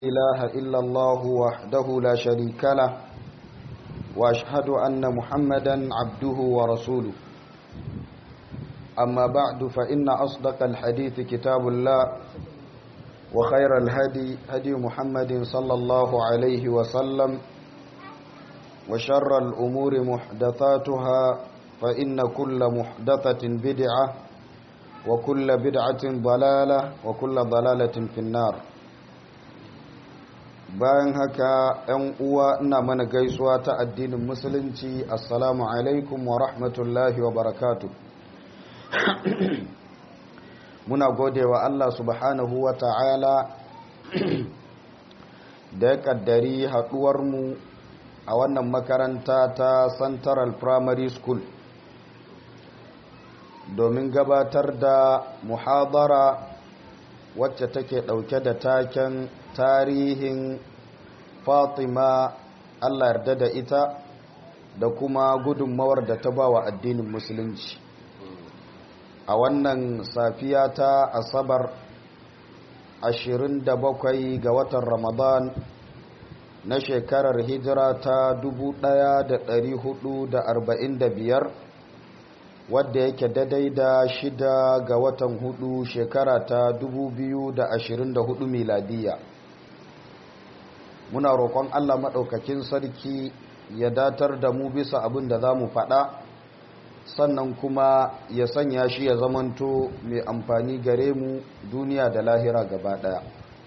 إله إلا الله وحده لا شريك له وأشهد أن محمدا عبده ورسوله أما بعد فإن أصدق الحديث كتاب الله وخير الهدي هدي محمد صلى الله عليه وسلم وشر الأمور محدثاتها فإن كل محدثة بدعة وكل بدعة ضلالة وكل ضلالة في النار bayan haka ‘yan uwa ina mana gaisuwa ta addinin musulunci assalamu alaikum wa rahmatullahi wa barakatu muna gode wa Allah subhanahu wa ta'ala da ya kaddari haɗuwarmu a wannan makaranta ta central primary school domin gabatar da muhadara wacce take ɗauke da taken tarihin fatima allah yarda da ita da kuma gudunmawar da ta ba wa addinin musulunci a wannan safiya ta asabar 27 ga watan ramadan na shekarar hijira ta 1445 wadda yake daidai da shida ga watan hudu shekara ta 2024 miladiya muna roƙon allah maɗaukakin sarki ya datar da mu bisa abin da za mu faɗa sannan kuma ya sanya shi ya zamanto mai amfani gare mu duniya da lahira gaba ɗaya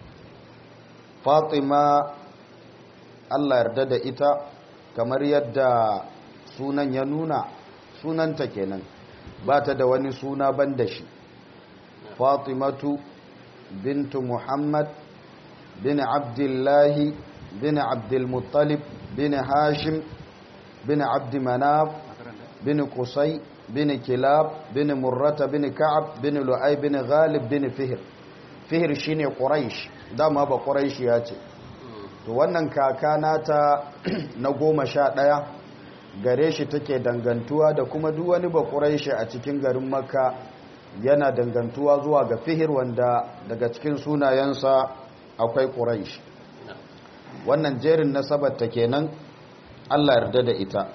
fatima allah yarda da ita kamar yadda sunan ya nuna sunanta kenan ba ta da wani suna ban da shi fatimatu bintu muhammad bin abdullahi bin abdulmuttalib bin hashim bin abdulmanaf bin kusai bin kilab bin murrata bin ka'ab bin lu'ai bin ghalib bin fihir fihir shine quraish dama ba quraish ya ce to wannan kaka nata na goma sha ɗaya gare shi take dangantuwa da kuma duk wani bakuraishi a cikin garin makka yana dangantuwa zuwa ga fihir wanda daga cikin sunayensa akwai quraish wannan jerin nasabar ta kenan Allah yarda da ita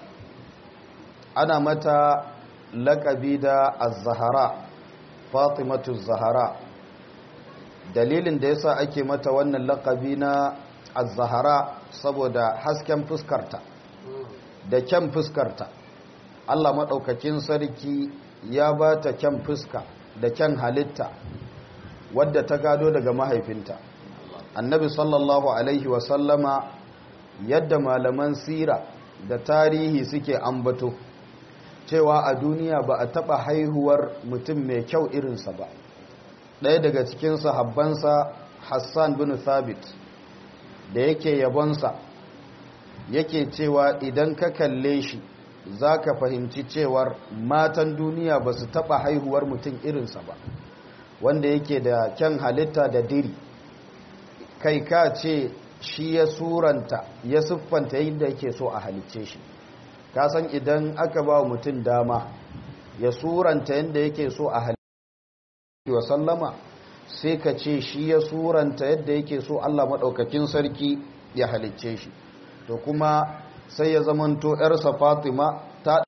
ana mata laƙabi da az-zahara fatimatu zahara dalilin da yasa ake mata wannan laƙabi na az-zahara saboda hasken fuskarta da kyan fuskarta Allah maɗaukakin sarki ya ba ta kyan fuska da kyan halitta wadda ta gado daga mahaifinta annabi sallallahu alaihi wasallama yadda malaman sira da tarihi suke ambato cewa a duniya ba a taɓa haihuwar mutum mai kyau irinsa ba ɗaya daga cikin sahabbansa hassan bin thabit da yake yabonsa yake cewa idan ka kalle shi za ka fahimci cewar matan duniya ba su taɓa haihuwar mutum irinsa ba wanda yake da kyan halitta da diri kai ka ce shi ya suranta ya siffanta yadda yake so a halicce shi ka san idan aka ba mutum dama ya suranta yadda yake so a halicce wa sallama sai ka ce shi ya suranta yadda yake so Allah maɗaukakin sarki ya halicce shi to kuma sai ya zamanto ‘yarsa fatima ta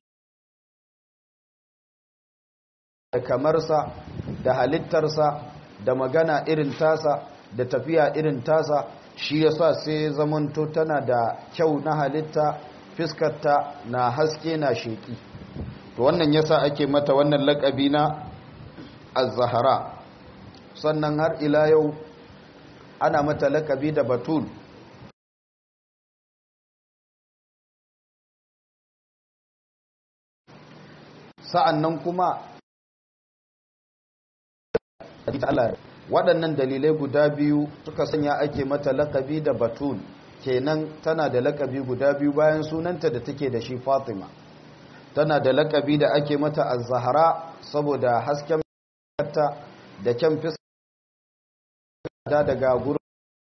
da kamarsa da halittarsa da magana irin tasa da tafiya irin tasa shi yasa sai ya zamanto tana da kyau na halitta fiskarta na haske na sheki to wannan yasa ake mata wannan lakabi na az-zahara sannan har ila yau ana mata lakabi da batul sa'an nan kuma waɗannan dalilai guda biyu suka sanya ake mata lakabi da batul kenan tana da lakabi guda biyu bayan sunanta da take da shi fatima tana da lakabi da ake mata az-zahra saboda hasken ta da kyan fiska daga gurin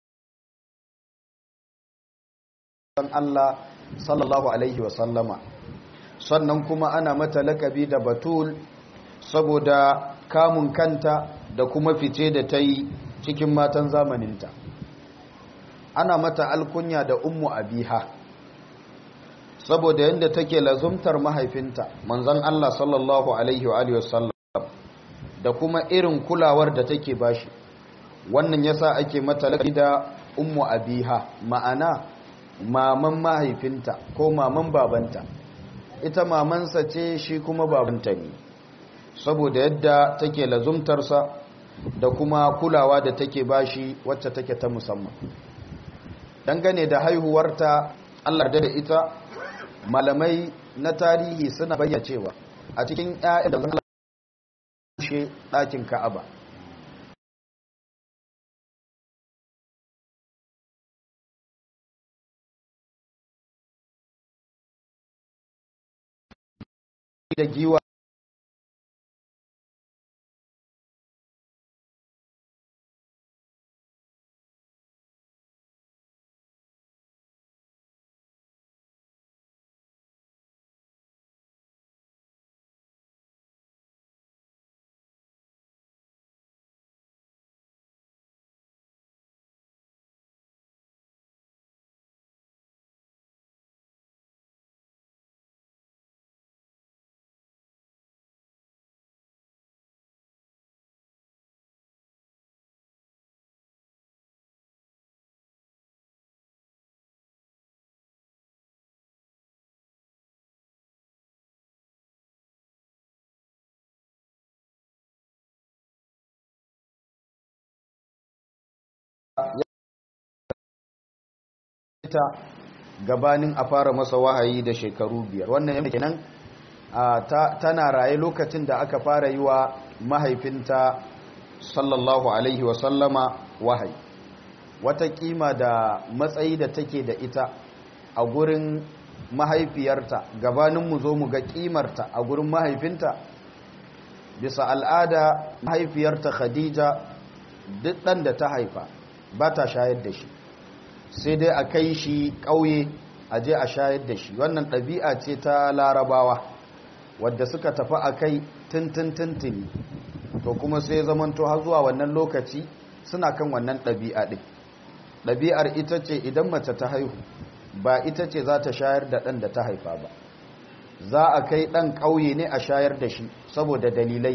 Allah sallallahu alaihi wasallama sannan kuma ana mata lakabi da batul saboda kamun kanta da kuma fice da ta yi cikin matan zamaninta ana mata alkunya da ummu abiha saboda yadda take lazumtar mahaifinta manzon Allah sallallahu alaihi wa alihi wasallam da kuma irin kulawar da take bashi wannan yasa ake mata lakabi da ummu abiha ma'ana maman mahaifinta ko maman babanta ita mamansa ce shi kuma babanta ne saboda yadda take lazumtarsa da kuma kulawa da take bashi wacce take ta musamman dangane da haihuwarta Allah da ita malamai na tarihi suna bayyana cewa a cikin ƴaƴan da zan lashe ɗakin Ka'aba da giwa ta gabanin a fara masa wahayi da shekaru biyar wannan yadda kenan tana raye lokacin da aka fara yi wa mahaifinta sallallahu alaihi wasallama wahayi wata kima da matsayi da take da ita a gurin mahaifiyarta gabanin mu zo mu ga kimarta a gurin mahaifinta bisa al'ada mahaifiyarta khadija duk ɗan da ta haifa ba ta shayar da shi sai dai a kai shi ƙauye a je a shayar da shi wannan ɗabi'a ce ta larabawa wadda suka tafi a kai tintintintini to kuma sai zamanto har zuwa wannan lokaci suna kan wannan ɗabi'a ɗin ɗabi'ar ita ce idan mace ta haihu ba ita ce za ta shayar da ɗan da ta haifa ba za a kai ɗan ƙauye ne a shayar da shi saboda dalilai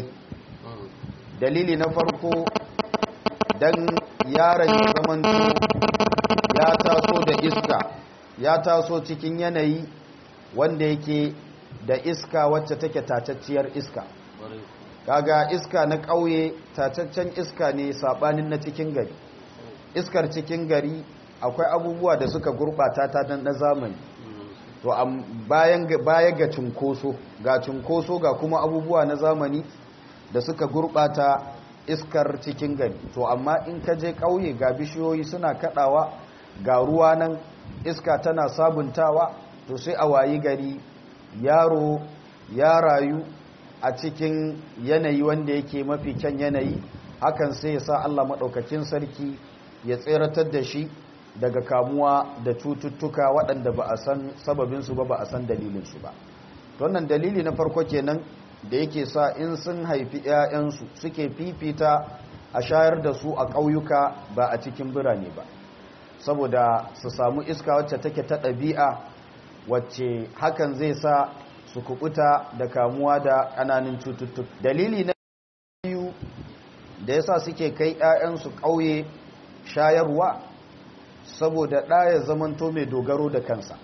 dalili na farko don yaron ya zamanto ya taso da iska ya taso cikin yanayi wanda yake da iska wacce take tatacciyar iska kaga iska na ƙauye tataccen iska ne sabanin na cikin gari iskar cikin gari akwai abubuwa da suka gurɓata ta dan na zamani to bayan baya ga cunkoso ga cunkoso ga kuma abubuwa na zamani da suka gurɓata iskar cikin gari to amma in ka je ƙauye ga bishiyoyi suna kaɗawa ga ruwa nan iska tana sabuntawa to sai a wayi gari yaro ya rayu a cikin yanayi wanda yake mafi kyan yanayi hakan sai ya sa Allah maɗaukakin sarki ya tseratar da shi daga kamuwa da cututtuka waɗanda ba a san sababinsu ba ba a san dalilinsu ba wannan dalili na farko kenan da yake sa in sun haifi 'ya'yansu suke fifita a shayar da su a ƙauyuka ba a cikin birane ba saboda su samu iska wacce take ta ɗabi'a wacce hakan zai sa su kubuta da kamuwa da ƙananan cututtuka dalili na biyu da yasa suke kai 'ya'yansu ƙauye shayarwa saboda ɗaya zamanto mai dogaro da kansa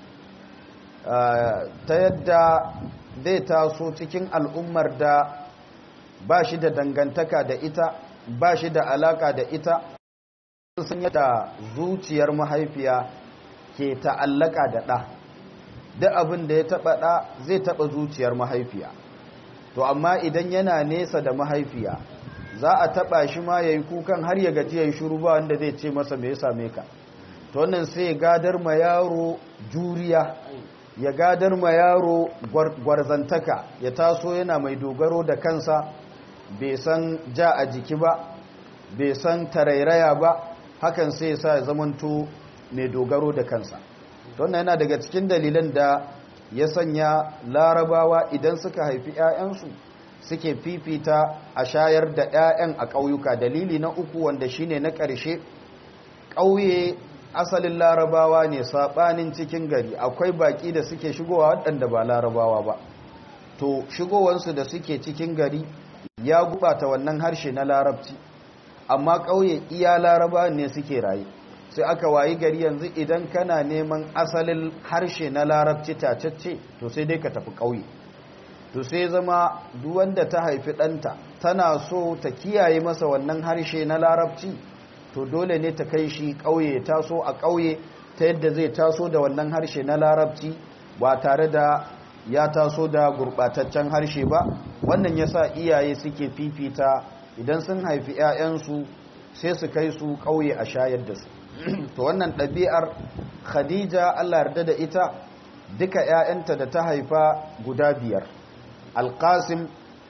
ta yadda zai taso cikin al'ummar da ba shi da dangantaka da ita ba shi da alaka da ita sun yadda zuciyar mahaifiya ke ta'allaka da ɗa duk abin da ya taɓa ɗa zai taɓa zuciyar mahaifiya to amma idan yana nesa da mahaifiya za a taɓa shi ma ya yi kukan har ya gaji ya yi shuru ba wanda zai ce masa me ya same ka to wannan sai ya gadar ma yaro juriya ya gadar ma yaro gwarzantaka ya taso yana mai dogaro da kansa bai san ja a jiki ba bai san tarairaya ba hakan sai ya sa ya zamanto mai dogaro da kansa wannan yana daga cikin dalilan da ya sanya larabawa idan suka haifi 'ya'yansu suke fifita a shayar da 'ya'yan a ƙauyuka dalili na uku wanda shine na ƙarshe ƙauye asalin larabawa ne saɓanin cikin gari akwai baƙi da suke shigowa waɗanda ba larabawa ba to shigowansu da suke cikin gari ya gubata wannan harshe na larabci amma ƙauye iya laraba ne suke raye sai aka wayi gari yanzu idan kana neman asalin harshe na larabci tacacce to sai dai ka tafi ƙauye to sai zama duwanda ta haifi ɗanta tana so ta kiyaye masa wannan harshe na larabci to dole ne ta kai shi ƙauye taso a ƙauye ta yadda zai taso da wannan harshe na larabci ba tare da ya taso da gurɓataccen harshe ba wannan yasa iyaye suke fifita idan sun haifi 'ya'yansu sai su kai su ƙauye a shayar da su to wannan ɗabi'ar khadija allah yarda da ita duka 'ya'yanta da ta haifa guda biyar alƙasim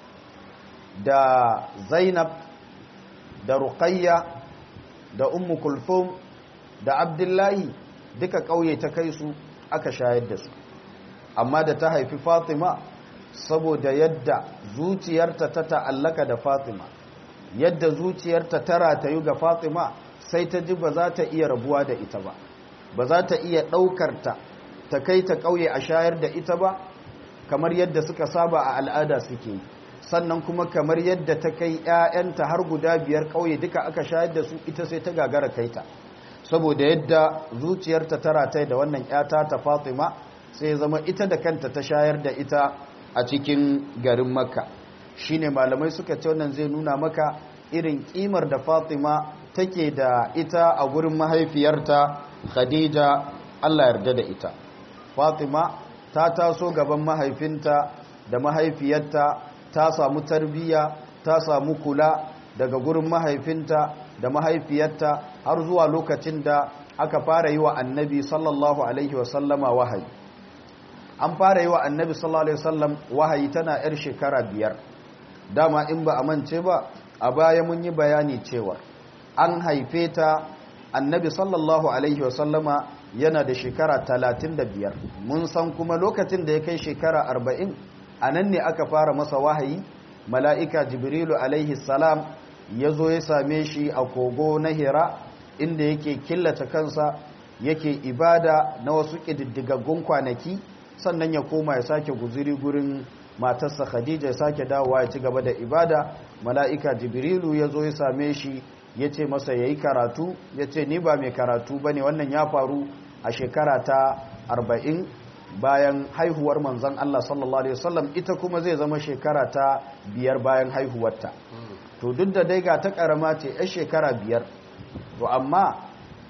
da zainab da ruqayya da ummu kulfum da abdullahi duka ƙauye ta kai su aka shayar da su amma da ta haifi fatima saboda yadda zuciyarta ta ta'allaka da fatima yadda zuciyarta ta ratayu ga fatima sai ta ji ba za ta iya rabuwa da ita ba ba za ta iya ɗaukarta ta kai ta ƙauye a shayar da ita ba kamar yadda suka saba a al'ada suke sannan kuma kamar yadda ta kai 'ya'yanta har guda biyar ƙauye duka aka shayar da su ita sai ta gagara kaita saboda yadda zuciyarta ta rataye da wannan 'yata ta fatima sai zama ita da kanta ta shayar da ita a cikin garin makka shine malamai suka ce wannan zai nuna maka irin kimar da fatima take da ita a gurin mahaifiyarta khadija allah yarda da ita fatima ta taso gaban mahaifinta da mahaifiyarta ta samu tarbiyya ta samu kula daga gurin mahaifinta da mahaifiyarta har zuwa lokacin da aka fara yi wa annabi sallallahu alaihi wasallama wahayi an fara yi wa annabi sallallahu alaihi wasallam wahayi tana yar shekara biyar dama in ba a mance ba a baya mun yi bayani cewa an haife ta annabi sallallahu alaihi wasallama yana da shekara talatin da biyar mun san kuma lokacin da ya kai shekara arba'in a nan ne aka fara masa wahayi mala'ika jibrilu alaihi salam ya zo ya same shi a kogo na hira inda yake killace kansa yake ibada na wasu ƙididdigaggun kwanaki sannan ya koma ya sake guziri gurin matarsa khadija ya sake dawowa ya ci gaba da ibada mala'ika jibrilu ya zo ya same shi ya ce masa ya yi karatu ya ce ni ba mai karatu ba ne wannan ya faru a shekara ta arba'in bayan haihuwar manzan Allah sallallahu Alaihi wasallam ita kuma zai zama shekara ta biyar bayan haihuwarta to duk da dai ga ta karama ce ya shekara biyar to amma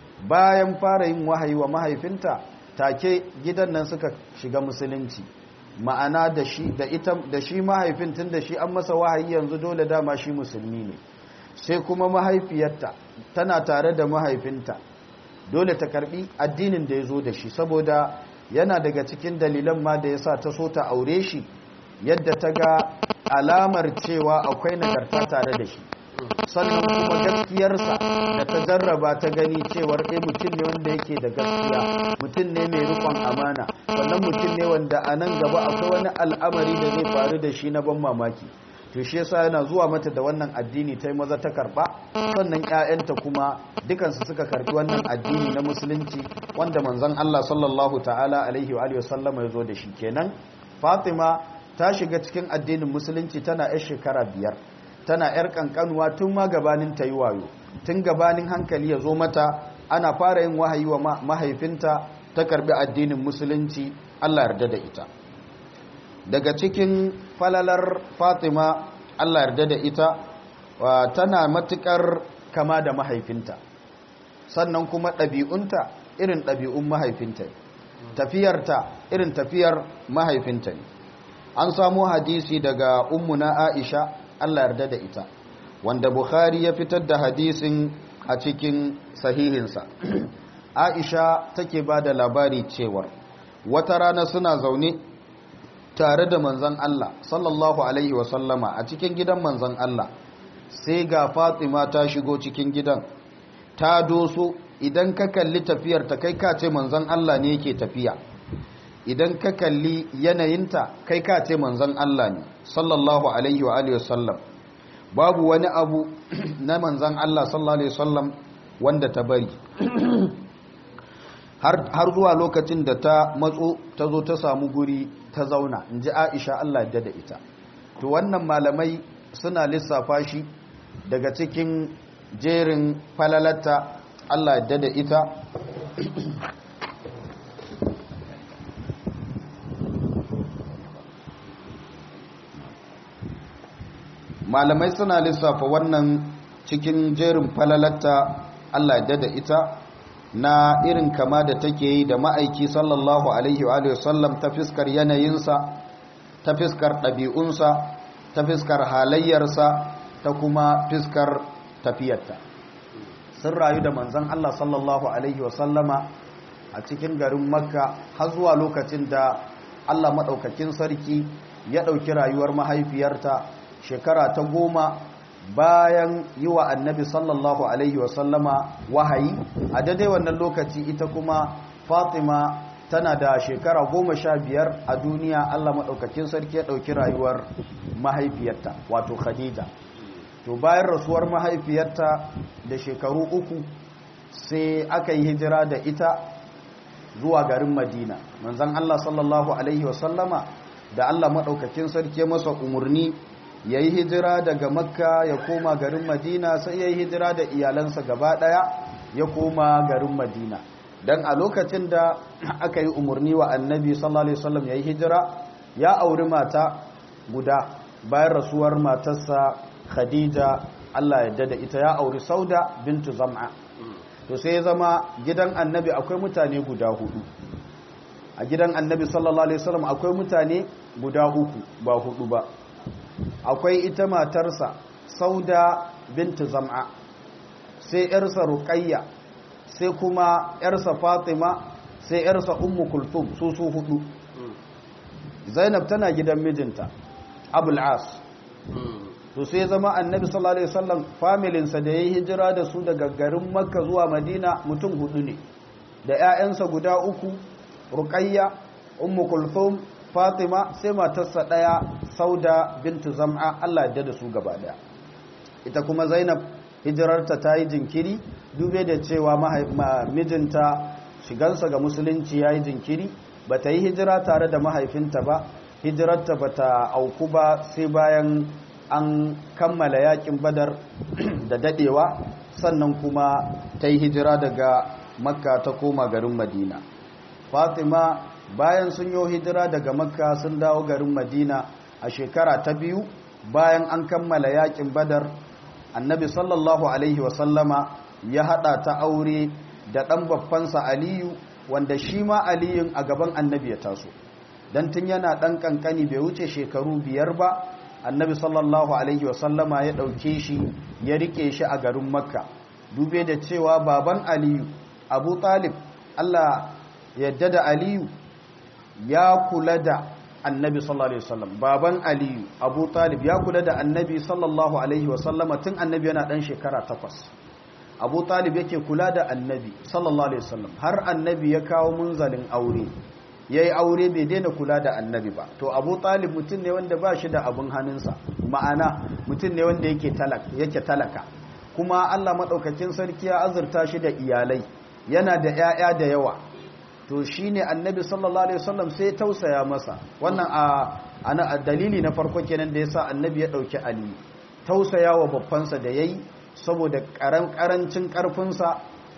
bayan fara yin wahayi wa mahaifinta take gidan nan suka shiga musulunci ma'ana da shi da ita da shi mahaifin tun da shi an masa wahayi yanzu dole dama shi musulmi ne sai kuma mahaifiyarta tana tare da mahaifinta dole ta karbi addinin da ya zo da shi saboda yana daga cikin dalilan ma da ya sa ta so ta aure shi yadda ta ga alamar cewa akwai nagarta tare da shi sannan kuma gaskiyarsa da ta jarraba ta gani cewar ɗaya mutum ne wanda yake da gaskiya mutum ne mai rikon amana sannan mutum ne wanda a nan gaba akwai wani al'amari da zai faru da shi na ban mamaki to shi yasa yana zuwa mata da wannan addini ta yi maza ta karba sannan ƴaƴanta kuma dukansu suka karbi wannan addini na musulunci wanda manzon Allah sallallahu ta'ala alaihi wa sallama ya zo da shi kenan Fatima ta shiga cikin addinin musulunci tana yar shekara biyar tana yar kankanuwa tun ma gabanin ta yi wayo tun gabanin hankali ya zo mata ana fara yin wahayi wa mahaifinta ta karbi addinin musulunci Allah yarda da ita daga cikin falalar fatima allah yarda da ita tana matukar kama da mahaifinta sannan kuma ɗabi'unta irin ɗabi'un mahaifinta tafiyarta irin tafiyar mahaifinta ne an samu hadisi daga ummuna aisha allah yarda da ita wanda bukhari ya fitar da hadisin a cikin sahihinsa aisha take ba da labari cewar wata rana suna zaune tare da manzan Allah sallallahu alaihi wasallama a cikin gidan manzan Allah sai ga Fatima ta shigo cikin gidan ta doso idan ka kalli tafiyar ta kai ka ce manzan Allah ne yake tafiya idan ka kalli yanayinta kai ka ce manzan Allah ne sallallahu alaihi wa alihi wasallam babu wani abu na manzan Allah sallallahu alaihi wasallam wanda ta bari har zuwa lokacin da ta matso ta zo ta samu guri ta zauna in ji aisha allah da ita to wannan malamai suna lissafa shi daga cikin jerin falalata allah da ita malamai suna lissafa wannan cikin jerin falalata Allah ya da ita na irin kama da take yi da ma'aiki sallallahu alaihi wa sallam ta fiskar yanayinsa ta fiskar ɗabi'unsa ta fiskar halayyarsa ta kuma fiskar tafiyarta sun rayu da manzan Allah sallallahu alaihi wa sallama a cikin garin makka har zuwa lokacin da Allah maɗaukakin sarki ya ɗauki rayuwar mahaifiyarta shekara ta goma bayan yi wa annabi sallallahu alaihi wasallama wahayi a daidai wannan lokaci ita kuma fatima tana da shekara goma sha biyar a duniya allah maɗaukakin sarki ya ɗauki rayuwar mahaifiyarta wato khadija to bayan rasuwar mahaifiyarta da shekaru uku sai aka yi hijira da ita zuwa garin madina manzan allah sallallahu alaihi wasallama da allah maɗaukakin sarki masa umarni ya yi hijira daga makka ya koma garin madina sai ya yi hijira da iyalansa gaba daya ya koma garin madina don a lokacin da aka yi umarni wa annabi sallallahu alaihi wasallam ya yi hijira ya auri mata guda bayan rasuwar matarsa khadija allah ya da ita ya auri sauda bintu zam'a to sai ya zama gidan annabi akwai mutane guda hudu a gidan annabi sallallahu alaihi wasallam akwai mutane guda uku ba hudu ba akwai ita matarsa sauda bintu zam'a sai yarsa ruqayya sai kuma yarsa fatima sai yarsa ummu kulthum su su hudu zainab tana gidan mijinta abul as to sai zama annabi sallallahu alaihi wasallam familin sa da yayi hijira da su daga garin makka zuwa madina mutum hudu ne da ƴaƴansa guda uku ruqayya ummu kulthum fatima sai matarsa ɗaya sauda bintu zam'a allah yadda da su gaba ɗaya ita kuma zainab hijirarta ta yi jinkiri dube da cewa mijinta shigansa ga musulunci ya yi jinkiri ba ta yi hijira tare da mahaifinta ba hijirarta ba ta auku ba sai bayan an kammala yakin badar da dadewa sannan kuma ta yi hijira daga makka ta koma garin madina fatima bayan sun yi hijira daga makka sun dawo garin madina a shekara ta biyu bayan an kammala yakin badar annabi sallallahu alaihi wasallama ya hada ta aure da ɗan babbansa aliyu wanda shi ma aliyun a gaban annabi ya taso don tun yana ɗan ƙanƙani bai wuce shekaru biyar ba annabi sallallahu alaihi wasallama ya ɗauke shi ya rike shi a garin makka dube da cewa baban aliyu abu talib allah yadda da aliyu ya kula da annabi sallallahu alaihi wasallam baban aliyu abu talib ya kula da annabi sallallahu alaihi wasallama tun annabi yana dan shekara takwas abu talib yake kula da annabi sallallahu alaihi wasallam har annabi ya kawo munzalin aure yayi aure bai daina kula da annabi ba to abu talib mutum ne wanda ba shi da abin hannunsa ma'ana mutum ne wanda yake talaka yake talaka kuma Allah madaukakin sarki ya azurta shi da iyalai yana da ƴaƴa da yawa to shi ne annabi sallallahu alaihi wasallam sai tausaya masa wannan a dalili na farko kenan da ya sa annabi ya ɗauki ali tausaya wa babbansa da ya yi saboda ƙarancin ƙarfinsa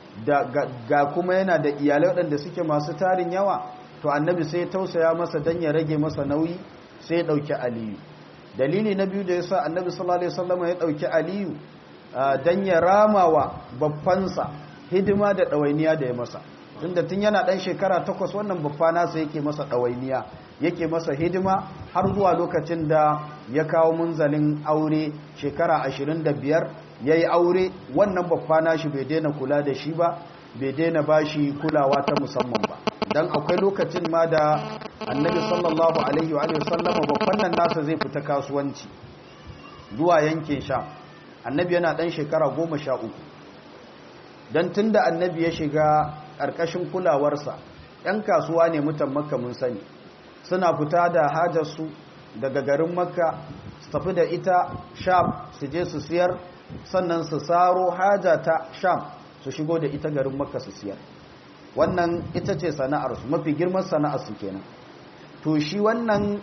ga kuma yana da iyalai waɗanda suke masu tarin yawa to annabi sai tausaya masa don ya rage masa nauyi sai ya ɗauki aliyu dalili na biyu da ya sa annabi sallallahu alaihi wasallam ya ɗauki aliyu don ya rama wa babbansa hidima da ɗawainiya da ya masa tunda tun yana ɗan shekara takwas wannan babba nasa yake masa ɗawainiya yake masa hidima har zuwa lokacin da ya kawo munzalin aure shekara ashirin da biyar ya yi aure wannan babba nashi bai daina kula da shi ba bai daina ba shi kulawa ta musamman ba don akwai lokacin ma da annabi sallallahu alaihi wa sallama babban nan nasa zai fita kasuwanci zuwa yankin sha annabi yana ɗan shekara goma sha uku don tun da annabi ya shiga ƙarƙashin kulawarsa ‘yan kasuwa ne mutan makka mun sani suna fita da hajarsu daga garin makka su tafi da ita sham su je su siyar sannan su saro haja ta sham su shigo da ita garin makka su siyar wannan ita ce sana'arsu mafi girman sana'arsu kenan to shi wannan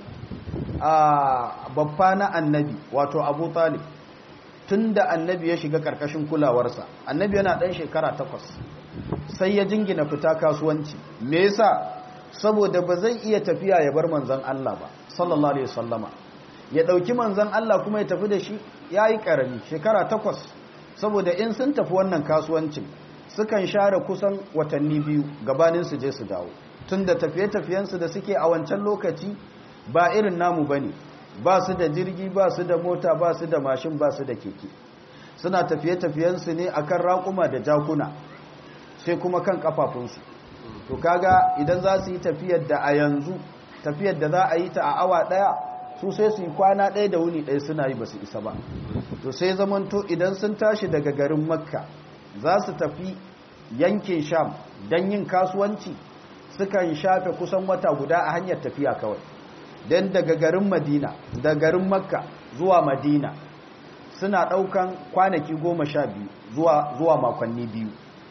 babba na annabi wato abu talib tun da annabi ya shiga karkashin kulawarsa annabi yana ɗan shekara takwas sai ya jingina fita kasuwanci me yasa saboda ba zai iya tafiya ya bar manzan Allah ba sallallahu alaihi wasallama ya ɗauki manzan Allah kuma ya tafi da shi ya yi ƙarami shekara takwas saboda in sun tafi wannan kasuwancin sukan share kusan watanni biyu gabanin su je su dawo tun da tafiye-tafiyensu da suke a wancan lokaci ba irin namu ba ne ba su da jirgi ba su da mota ba su da mashin ba su da keke suna tafiye-tafiyensu ne akan raƙuma da jakuna sai kuma kan kafafunsu to kaga idan za su yi tafiyar da a yanzu tafiyar da za a yi ta a awa ɗaya su sai su yi kwana ɗaya da wuni ɗaya suna yi ba su isa ba to sai zamanto idan sun tashi daga garin makka za su tafi yankin sham don yin kasuwanci sukan shafe kusan wata guda a hanyar tafiya kawai don daga garin madina da garin makka zuwa madina suna ɗaukan kwanaki goma sha biyu zuwa makonni biyu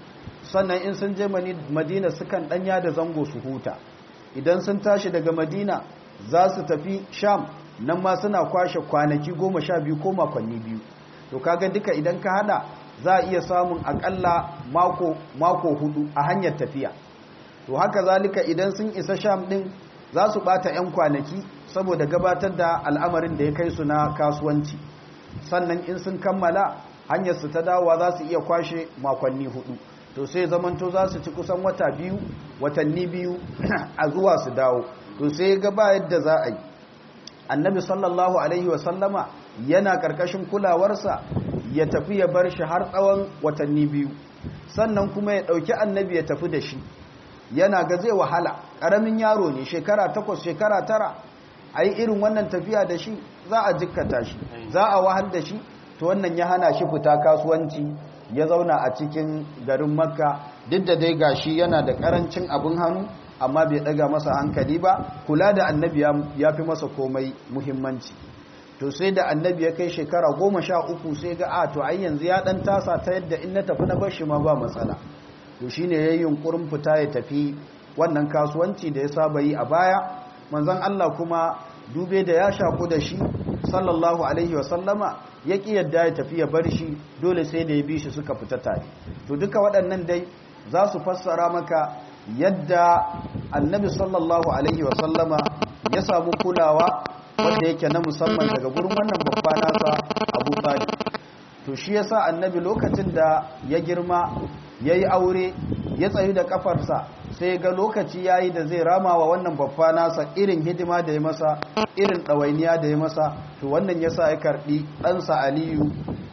sannan in sun je madina sukan ɗanya da zango su huta idan sun tashi daga madina za su tafi sham nan ma suna kwashe kwanaki goma sha biyu ko makonni biyu to kaga duka idan ka hada za a iya samun akalla mako, mako hudu a hanyar tafiya to haka zalika idan sun isa sham din za su bata 'yan kwanaki saboda gabatar da al'amarin da ya kai su na kasuwanci sannan in sun kammala hanyar su ta dawowa za su iya kwashe makonni hudu to sai zamanto za su ci kusan wata biyu watanni biyu a zuwa su dawo to sai ga ba yadda za a yi annabi sallallahu alaihi wasallama yana karkashin kulawarsa ya tafi ya bar shi har tsawon watanni biyu sannan kuma ya ɗauki annabi ya tafi da shi yana ga zai wahala ƙaramin yaro ne shekara takwas shekara tara a yi irin wannan tafiya da shi za a jikkata shi za a wahal da shi to wannan ya hana shi fita kasuwanci ya zauna a cikin garin makka duk da dai gashi yana da ƙarancin abin hannu amma bai ɗaga masa hankali ba kula da annabi ya fi masa komai muhimmanci to sai da annabi ya kai shekara goma sha uku sai ga a to ai yanzu ya ɗan tasa ta yadda in na tafi na bar shi ma ba matsala to shine ya yi yunkurin fita ya tafi wannan kasuwanci da ya saba yi a baya manzon Allah kuma dube da ya shaku da shi sallallahu alaihi wa sallama ya ki yadda ya tafi ya bar shi dole sai da ya bi shi suka fita tare to duka waɗannan dai za su fassara maka yadda annabi sallallahu alaihi wa sallama ya samu kulawa wanda yake na musamman daga gurin wannan babba nasa Abu Talib to shi yasa annabi lokacin da ya girma yayi aure ya tsayu da kafarsa sai ga lokaci yayi da zai rama wa wannan babba nasa irin hidima da ya masa irin ɗawainiya da ya masa to wannan yasa ya karɓi ɗansa Aliyu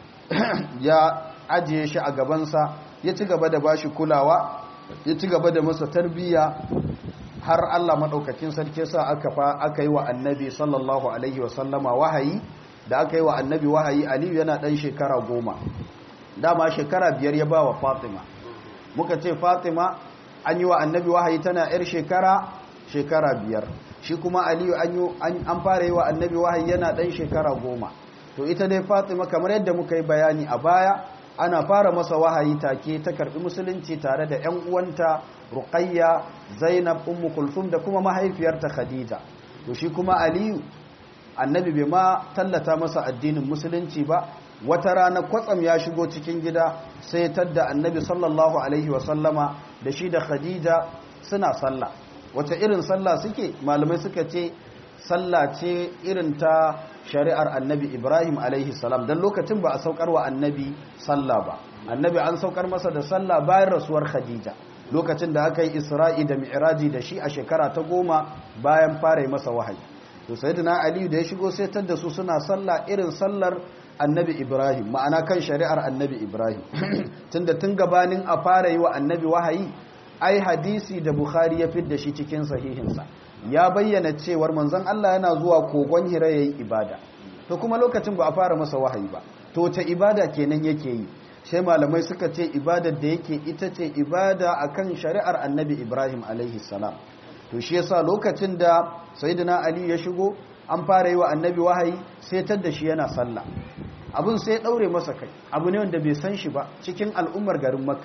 ya ajiye shi a gabansa ya ci gaba da bashi kulawa ya ci gaba da masa tarbiyya har Allah maɗaukakin sarki sa aka fa aka yi wa annabi sallallahu alaihi wasallama wahayi da aka yi wa annabi wahayi aliyu yana ɗan shekara goma dama shekara biyar ya ba wa fatima muka ce fatima an yi wa annabi wahayi tana yar shekara shekara biyar shi kuma aliyu an fara yi wa annabi wahayi yana ɗan shekara goma to ita dai fatima kamar yadda muka yi bayani a baya ana fara masa wahayi take ta karbi musulunci tare da ƴan uwanta Ruqayya Zainab Ummu Kulthum da kuma mahaifiyarta Khadija to shi kuma Aliyu annabi bai ma tallata masa addinin musulunci ba wata rana kwatsam ya shigo cikin gida sai tadda annabi sallallahu alaihi wa sallama da shi da Khadija suna sallah wata irin sallah suke malamai suka ce sallah ce irin ta shari'ar annabi ibrahim alaihi salam don lokacin ba a saukar wa annabi sallah ba annabi an saukar masa da sallah bayan rasuwar khadija lokacin da aka yi isra'i da mi'raji da shi a shekara ta goma bayan fara yi masa wahayi to sayyidina aliyu da ya shigo sai da su suna sallah irin sallar annabi ibrahim ma'ana kan shari'ar annabi ibrahim tunda tun gabanin a fara yi wa annabi wahayi ai hadisi da bukhari ya fidda shi cikin sahihinsa ya bayyana cewar manzon Allah yana zuwa kogon hira yayin ibada to kuma lokacin ba a fara masa wahayi ba to ta ibada kenan yake yi sai malamai suka ce ibadar da yake ita ce ibada akan shari'ar annabi Ibrahim alaihi salam to shi yasa lokacin da sayyidina Ali ya shigo an fara yi wa annabi wahayi sai tadda shi yana sallah abun sai ya daure masa kai abu ne wanda bai san shi ba cikin al'ummar garin makka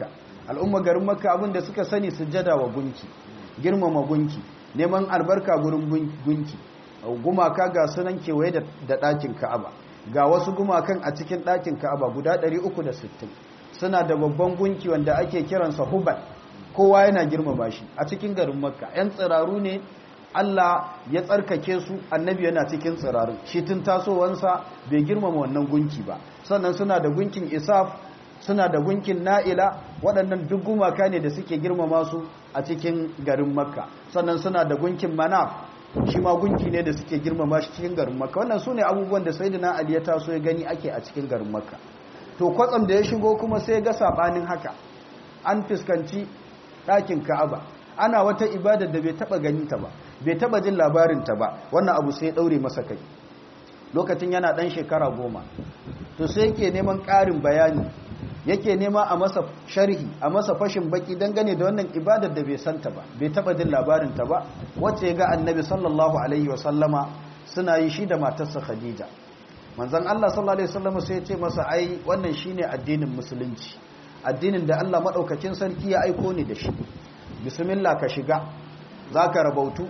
al'umma garin makka abin da suka sani sujjada wa gunki girmama gunki neman albarka gurin gunki gumaka ga sunan kewaye da ɗakin ka'aba ga wasu gumakan a cikin ɗakin ka'aba guda 360 suna da babban gunki wanda ake kiransa hubal kowa yana girmama shi a cikin garin makka 'yan tsiraru ne Allah ya tsarkake su annabi yana cikin tsirarin shi tun tasowansa bai girmama wannan gunki ba sannan suna da gunkin isaf suna da gunkin na'ila waɗannan duk gumaka ne da suke girmama su a cikin garin makka sannan suna da gunkin manaf shi ma gunki ne da suke girmama shi cikin garin makka wannan su ne abubuwan da sayyidina ali ya taso ya gani ake a cikin garin makka to kwatsam da ya shigo kuma sai ga sabanin haka an fuskanci ɗakin ka'aba ana wata ibada da bai taba gani ta ba bai taba jin labarin ta ba wannan abu sai ya daure masa kai lokacin yana dan shekara goma to sai yake neman ƙarin bayani yake nema a masa sharhi a masa fashin baki dangane da wannan ibadar da bai santa ba bai taba jin labarin ta ba wacce ya ga annabi sallallahu alaihi wa sallama suna yi shi da matarsa khadija manzon Allah sallallahu alaihi wasallam sai ya ce masa ai wannan shine addinin musulunci addinin da Allah madaukakin sarki ya aiko ni da shi bismillah ka shiga zaka rabautu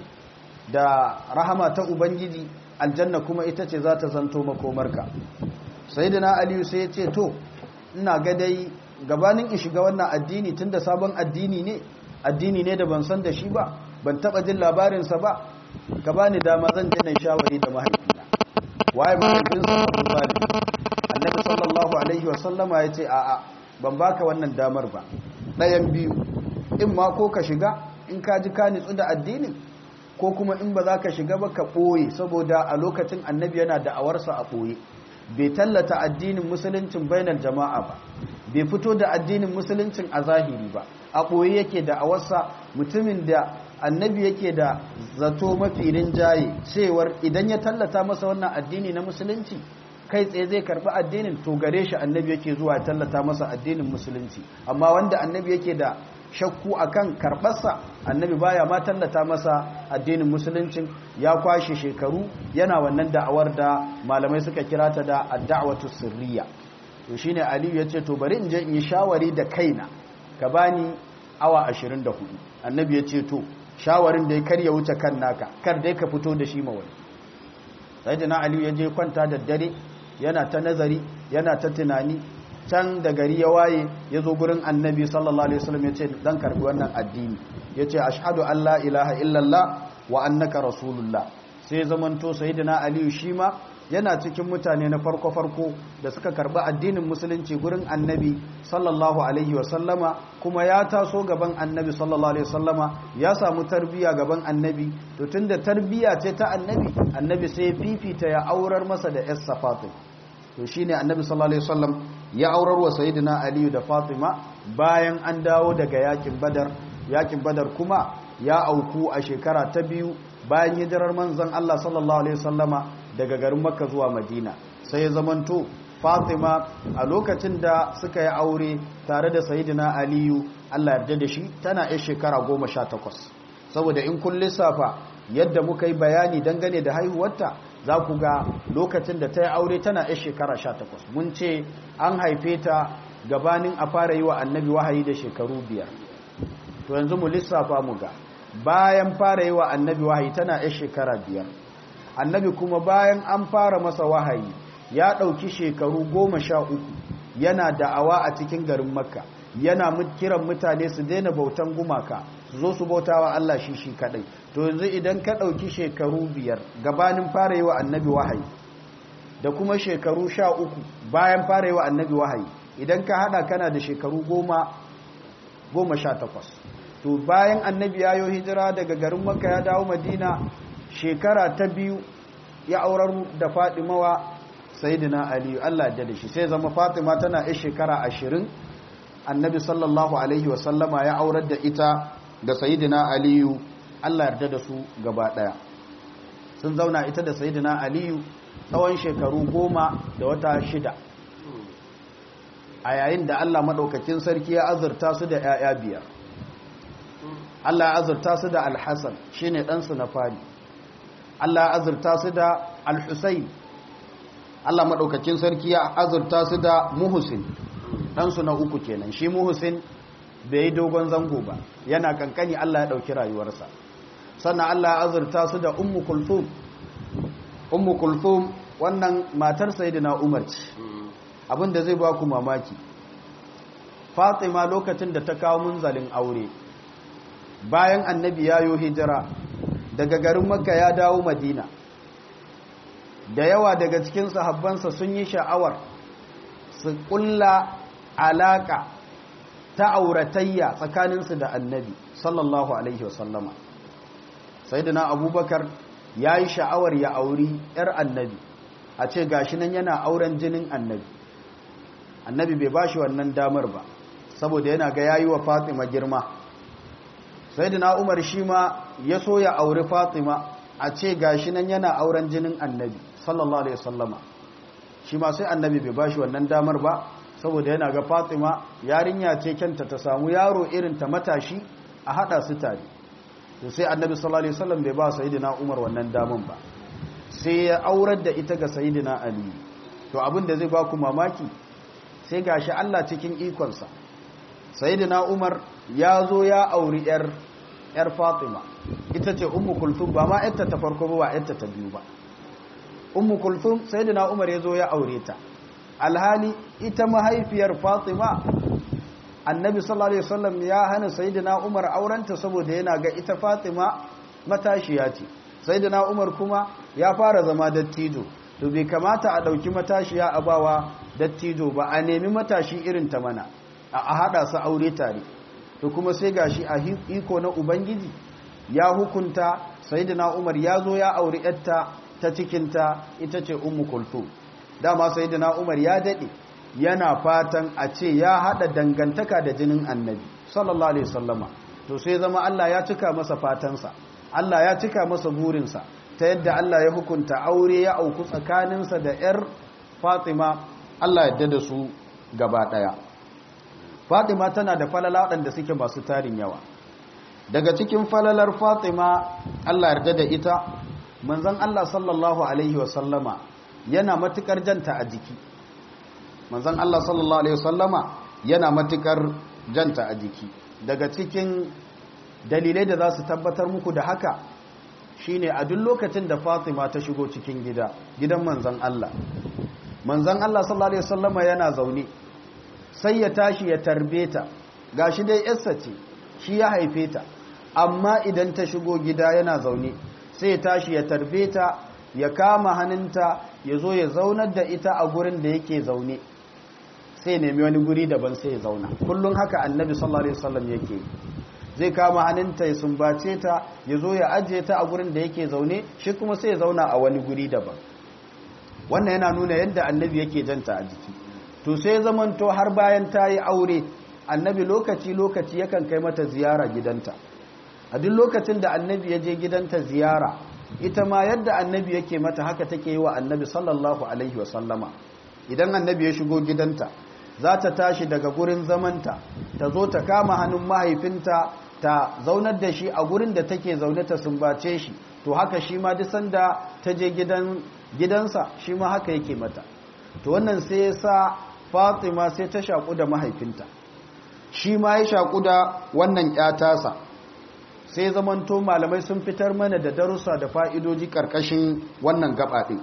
da rahama ta ubangiji aljanna kuma ita ce za ta zanto makomarka sayyidina aliyu sai ya ce to ina ga dai gabanin in shiga wannan addini tunda sabon addini ne addini ne da ban san da shi ba ban taba jin labarinsa ba ka bani dama zan je na shawari da mahaifina waye mahaifinsa Abu Talib annabi sallallahu alaihi wa sallama ya ce a'a ban baka wannan damar ba ɗayan biyu in ma ko ka shiga in ka ji ka nitsu da addinin ko kuma in ba za ka shiga ba ka ɓoye saboda a lokacin annabi yana da awarsa a ɓoye bai tallata addinin musuluncin bainar jama'a ba bai fito da addinin musuluncin a zahiri ba a ɓoye yake da awarsa mutumin da annabi yake da zato mafi rinjaye cewar idan ya tallata masa wannan addini na musulunci kai tsaye zai karbi addinin to gare shi annabi yake zuwa tallata masa addinin musulunci amma wanda annabi yake da shakku akan karbarsa annabi baya ma tallata masa addinin musuluncin ya kwashe shekaru yana wannan da'awar da malamai suka kira ta da ad-da'watu sirriya to shine aliyu yace to bari in je in yi shawari da kaina ka bani awa 24 annabi yace to shawarin da ya karya wuce kan naka kar dai ka fito da shi mawai sayyidina aliyu ya je kwanta da dare yana ta nazari yana ta tunani can da gari ya waye ya zo gurin annabi sallallahu alaihi wasallam ya ce dan karbi wannan addini ya ce ashhadu an la ilaha illallah wa annaka rasulullah sai zamanto sayyidina aliyu shi ma yana cikin mutane na farko-farko da suka karbi addinin musulunci gurin annabi sallallahu alaihi wasallama kuma ya taso gaban annabi sallallahu alaihi wasallama ya samu tarbiya gaban annabi to tunda tarbiya ce ta annabi annabi sai fifita ya aurar masa da yassa fatima to shine annabi sallallahu alaihi wasallam ya aurar wa sayyidina aliyu da fatima bayan an dawo daga yakin badar yakin badar kuma ya auku a shekara ta biyu bayan hijirar manzon Allah sallallahu alaihi wasallama daga garin makka zuwa madina sai ya zamanto fatima a lokacin da suka yi aure tare da sayidina aliyu allah yarda da shi tana yan shekara goma sha takwas saboda in kun lissafa yadda muka yi bayani dangane da haihuwarta za ku ga lokacin da ta yi aure tana yan shekara sha takwas mun ce an haife ta gabanin a fara yi wa annabi wahayi da shekaru biyar to yanzu mu lissafa mu ga bayan fara yi wa annabi wahayi tana yan shekara biyar annabi kuma bayan an fara masa wahayi ya ɗauki shekaru goma sha uku yana da'awa a cikin garin makka yana kiran mutane su daina bautan gumaka su zo su bauta wa Allah shi shi kadai to yanzu idan ka ɗauki shekaru biyar gabanin fara yi wa annabi wahayi da kuma shekaru sha uku bayan fara yi wa annabi wahayi idan ka hada kana da shekaru goma goma sha takwas to bayan annabi ya yi hijira daga garin makka ya dawo madina shekara ta biyu ya aurar da fatimawa sayidina aliyu Allah ya da shi sai zama fatima tana yi shekara ashirin annabi sallallahu alaihi wasallama ya aurar da ita da sayidina aliyu Allah yarda da su gaba daya sun zauna ita da sayidina aliyu tsawon shekaru goma da wata shida a yayin da Allah maɗaukakin sarki ya azurta su da 'ya'ya biyar Allah ya azurta su da alhassan shine ɗansu na fari Allah azurta su da Al-Husayn Allah madaukakin sarki ya azurta su da Muhsin ɗansu na uku kenan shi Muhsin bai yi dogon zango ba yana kankani Allah ya ɗauki rayuwarsa sannan Allah ya azurta su da ummu kulthum ummu kulthum wannan matar sayyidina Umar ce abinda zai ba ku mamaki Fatima lokacin da ta kawo munzalin aure bayan annabi ya yo hijira daga garin Makka ya dawo Madina da yawa daga cikin sahabbansa sun yi sha'awar su kulla alaka ta auratayya tsakaninsu da annabi sallallahu alaihi wasallama sayyidina abubakar ya yi sha'awar ya auri 'yar annabi a ce gashi nan yana auren jinin annabi annabi bai bashi wannan damar ba saboda yana ga yayi wa fatima girma sayyidina umar shi ma ya so ya auri fatima a ce gashi nan yana auren jinin annabi sallallahu alaihi wasallama shi ma sai annabi bai bashi wannan damar ba saboda yana ga fatima yarinya ce kyanta ta samu yaro irin ta matashi a hada su tare to sai annabi sallallahu alaihi wasallam bai ba sayyidina umar wannan daman ba sai ya aurar da ita ga sayyidina ali to abin da zai ba ku mamaki sai gashi Allah cikin ikonsa sayyidina umar ya zo ya auri yar yar fatima ita ce ummu kulthum ba ma yarta ta farko ba ba yarta ta biyu ba ummu kulthum sayyidina umar ya zo ya aure ta alhali ita mahaifiyar fatima annabi sallallahu alaihi wasallam ya hana sayyidina umar aurenta saboda yana ga ita fatima matashiya ce sayyidina umar kuma ya fara zama dattijo to bai kamata a dauki matashiya a bawa dattijo ba a nemi matashi irin ta mana a hada su aure tare to kuma sai gashi a iko na ubangiji ya hukunta sayyidina umar ya zo ya auri yarta ta cikinta ita ce ummu kulthum dama sayyidina umar ya dade yana fatan a ce ya hada dangantaka da jinin annabi sallallahu alaihi wasallama to sai zama Allah ya cika masa fatansa Allah ya cika masa burinsa ta yadda Allah ya hukunta aure ya auku tsakaninsa da yar Fatima Allah yadda da su gaba daya Fatima tana da falala waɗanda suke masu tarin yawa daga cikin falalar Fatima Allah yarda da ita manzon Allah sallallahu alaihi wasallama yana matukar janta a jiki manzon Allah sallallahu alaihi wasallama yana matukar janta a jiki daga cikin dalilai da za su tabbatar muku da haka shine a duk lokacin da Fatima ta shigo cikin gida gidan manzon Allah manzon Allah sallallahu alaihi wasallama yana zaune sai ya tashi ya tarbe ta gashi dai yarsa ce shi ya haife ta amma idan ta shigo gida yana zaune sai ya tashi ya tarbe ta ya kama hannunta ya zo ya zaunar da ita a gurin da yake zaune sai nemi wani guri daban sai ya zauna kullum haka annabi sallallahu alaihi wasallam yake zai kama hannunta ya sumbace ta ya zo ya ajiye ta a gurin da yake zaune shi kuma sai ya zauna a wani guri daban wannan yana nuna yadda annabi yake janta a jiki to sai zamanto har bayan ta yi aure annabi lokaci lokaci yakan kai mata ziyara gidanta a duk lokacin da annabi ya je gidanta ziyara ita ma yadda annabi yake mata haka take yi wa annabi sallallahu alaihi wasallama idan annabi ya shigo gidanta za ta tashi daga gurin zamanta ta zo ta kama hannun mahaifinta ta zaunar da shi a gurin da take zaune ta sumbace shi to haka shi ma duk sanda ta je gidan gidansa shi ma haka yake mata to wannan sai ya sa Fatima sai ta shaku da mahaifinta shi ma ya shaku da wannan ƴatasa sai zamanto malamai sun fitar mana da darussa da fa'idoji ƙarƙashin wannan gabaɗe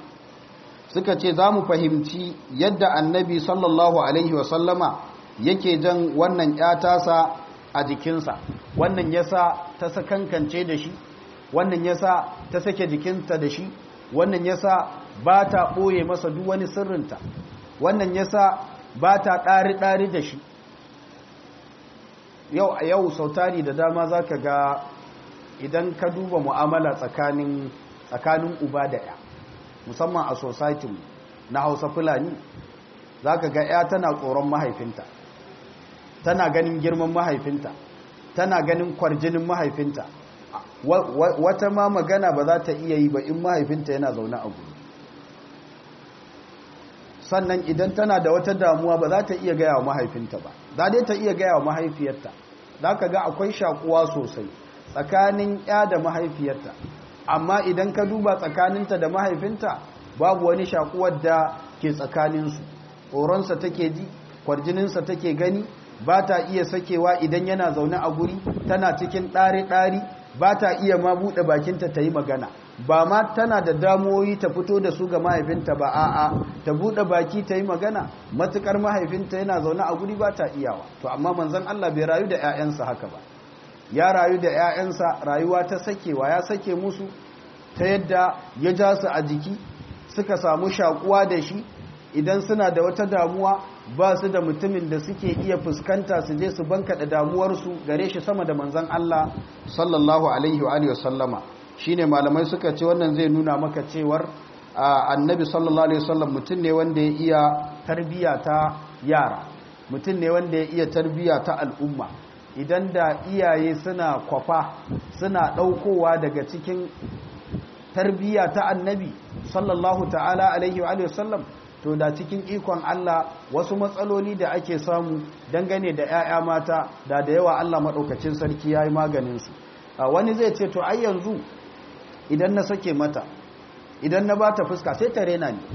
suka ce za mu fahimci yadda annabi sallallahu alaihi wasallama yake jan wannan ƴatasa a jikinsa wannan yasa ta sakankance da shi wannan yasa ta sake jikinta da shi wannan yasa ba ta ɓoye masa duk wani sirrinta wannan yasa ba ta ɗari-ɗari da shi yau a yau sautari da dama za ka ga idan ka duba mu'amala tsakanin tsakanin uba da ya musamman a society na hausa fulani za ka ga ya tana tsoron mahaifinta tana ganin girman mahaifinta tana ganin kwarjinin mahaifinta wata ma magana ba za ta iya yi ba in mahaifinta yana zaune a gudu sannan idan tana da wata damuwa ba za ta iya gaya wa mahaifinta ba za dai ta iya gaya wa mahaifiyarta za ka ga akwai shakuwa sosai tsakanin ya da mahaifiyarta amma idan ka duba tsakaninta da mahaifinta babu wani shakuwar da ke tsakaninsu tsoronsa take ji kwarjininsa take gani ba ta iya sakewa idan yana zaune a guri tana cikin ɗari-ɗari ba ta iya ma buɗe bakinta ta yi magana ba ma tana da damuwoyi ta fito da su ga mahaifinta ba a'a ta buɗe baki ta yi magana matukar mahaifinta yana zaune a guri ba ta iyawa to amma manzon Allah bai rayu da 'ya'yansa haka ba ya rayu da 'ya'yansa rayuwa ta sakewa ya sake musu ta yadda ya ja su a jiki suka samu shakuwa da shi idan suna da wata damuwa ba su da mutumin da suke iya fuskanta su je su bankaɗa damuwarsu gare shi sama da manzan Allah sallallahu alaihi wa sallama shine malamai suka ce wannan zai nuna maka cewar annabi sallallahu alaihi wasallam mutum ne wanda ya iya tarbiya ta yara mutum ne wanda ya iya tarbiya ta al'umma idan da iyaye suna kwafa suna ɗaukowa daga cikin tarbiya ta annabi sallallahu ta'ala alaihi wa sallam to da cikin ikon Allah wasu matsaloli da ake samu dangane da 'ya'ya mata da da yawa Allah maɗaukacin sarki ya yi maganinsu wani zai ce to ai yanzu idan na sake mata idan na ba ta fuska sai ta rena ne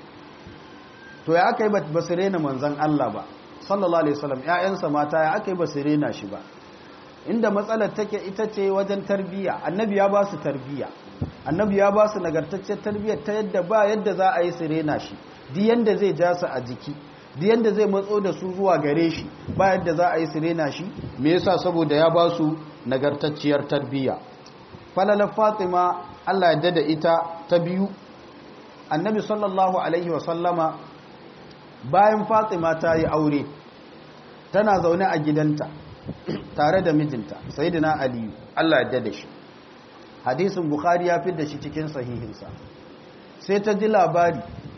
to ya aka yi ba su rena manzan Allah ba sallallahu alaihi wasallam 'ya'yansa mata ya aka yi ba su rena shi ba inda matsalar take ita ce wajen tarbiyya annabi ya ba su tarbiyya annabi ya ba su nagartaccen tarbiyyar ta yadda ba yadda za a yi su rena shi di yanda zai ja su a jiki di yanda zai matso da su zuwa gare shi ba yadda za a yi su rena shi me yasa saboda ya ba su nagartacciyar tarbiyya falalar fatima Allah ya da ita ta biyu annabi sallallahu alaihi wa sallama bayan fatima ta yi aure tana zaune a gidanta tare da mijinta sayyidina aliyu Allah ya da shi hadisin bukhari ya da shi cikin sahihinsa sai ta ji labari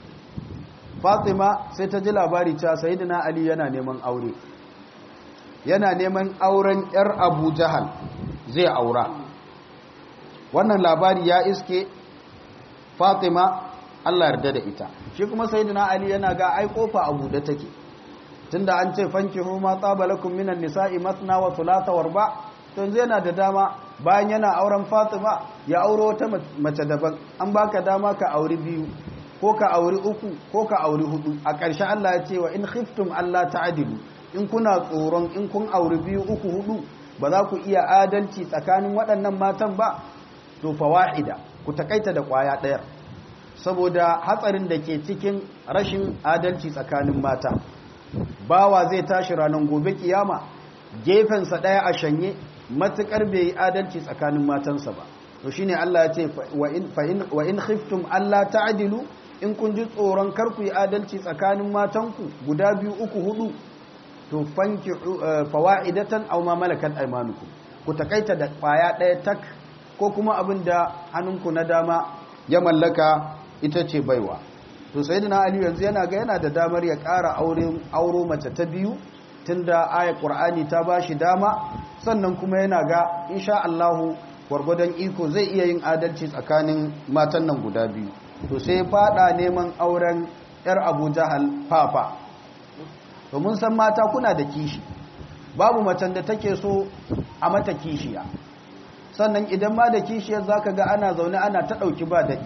fatima sai ta ji labari cewa sayyidina ali yana neman aure yana neman auren yar abu jahal zai aura wannan labari ya iske fatima Allah yarda da ita shi kuma sayyidina ali yana ga ai kofa a buɗe take tunda an ce fankihu ma tabalakum minan nisa'i masna wa thulatha wa ruba to yanzu yana da dama bayan yana auren Fatima ya auro wata mace daban an baka dama ka auri biyu ko ka auri uku ko ka auri hudu a ƙarshe Allah ya ce wa in khiftum Allah ta'dilu in kuna tsoron in kun auri biyu uku hudu ba za ku iya adalci tsakanin waɗannan matan ba to fawa'ida ku takaita da kwaya ɗaya saboda hatsarin da ke cikin rashin adalci tsakanin mata bawa zai tashi ranar gobe kiyama gefensa ɗaya a shanye matuƙar bai yi adalci tsakanin matansa ba to shine Allah ya ce wa in khiftum Allah ta'dilu in kun ji tsoron kar ku yi adalci tsakanin matanku guda biyu uku hudu to fanki fawaidatan aw ma malakat aymanukum ku takaita da kwaya ɗaya tak ko kuma abin da hannunku na dama ya mallaka ita ce baiwa to sayyidina ali yanzu yana ga yana da damar ya ƙara auro mace ta biyu tunda ayat qur'ani ta bashi dama sannan kuma yana ga insha Allah gwargwadon iko zai iya yin adalci tsakanin matan nan guda biyu to sai fada neman auren yar Abu Jahal fafa to mun san mata kuna da kishi babu macen da take so a mata kishiya sannan idan ma da kishiyar zaka ga ana zaune ana ta dauki ba dadi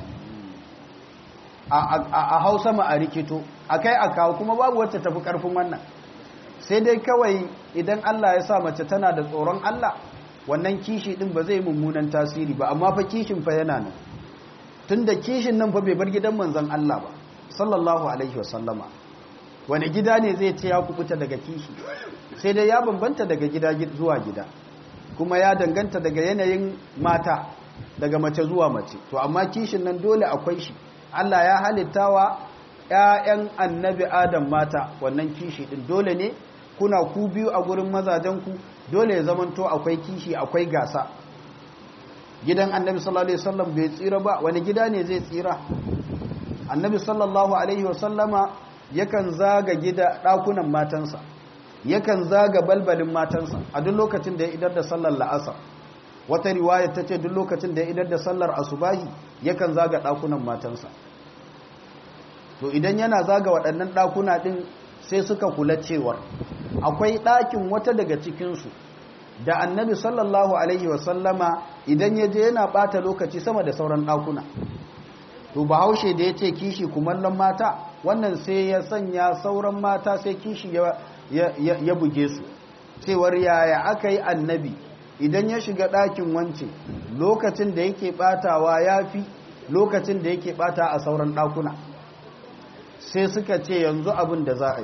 a hausa ma a rikito akai a kawo kuma babu wacce tafi karfin wannan sai dai kawai idan Allah ya sa mace tana da tsoron Allah wannan kishi din ba zai mummunan tasiri ba amma fa kishin fa yana nan tunda kishin nan fa bai bar gidan manzon Allah ba sallallahu alaihi wasallama wani gida ne zai ce ya kubuta daga kishi sai dai ya bambanta daga gida zuwa gida kuma ya danganta daga yanayin mata daga mace zuwa mace to amma kishin nan dole akwai shi Allah ya halittawa ƴaƴan annabi Adam mata wannan kishi din dole ne kuna ku biyu a gurin mazajenku dole ya zamanto akwai kishi akwai gasa gidan annabi sallallahu alaihi wasallam bai tsira ba wani gida ne zai tsira annabi sallallahu alaihi wasallama yakan zaga gida dakunan matansa yakan zaga balbalin matansa a duk lokacin da ya idar da sallar la'asar wata riwaya ta ce duk lokacin da ya idar da sallar asubahi yakan zaga dakunan matansa to idan yana zaga waɗannan dakuna din sai suka kula cewar akwai ɗakin wata daga cikinsu da annabi sallallahu alaihi wasallama idan ya je yana ɓata lokaci sama da sauran ɗakuna to bahaushe da ya ce kishi kumallon mata wannan sai ya sanya sauran mata sai kishi ya buge su cewar yaya aka yi annabi idan ya shiga ɗakin wance lokacin da yake ɓatawa ya fi lokacin da yake ɓata a sauran ɗakuna sai suka ce yanzu abin da za a yi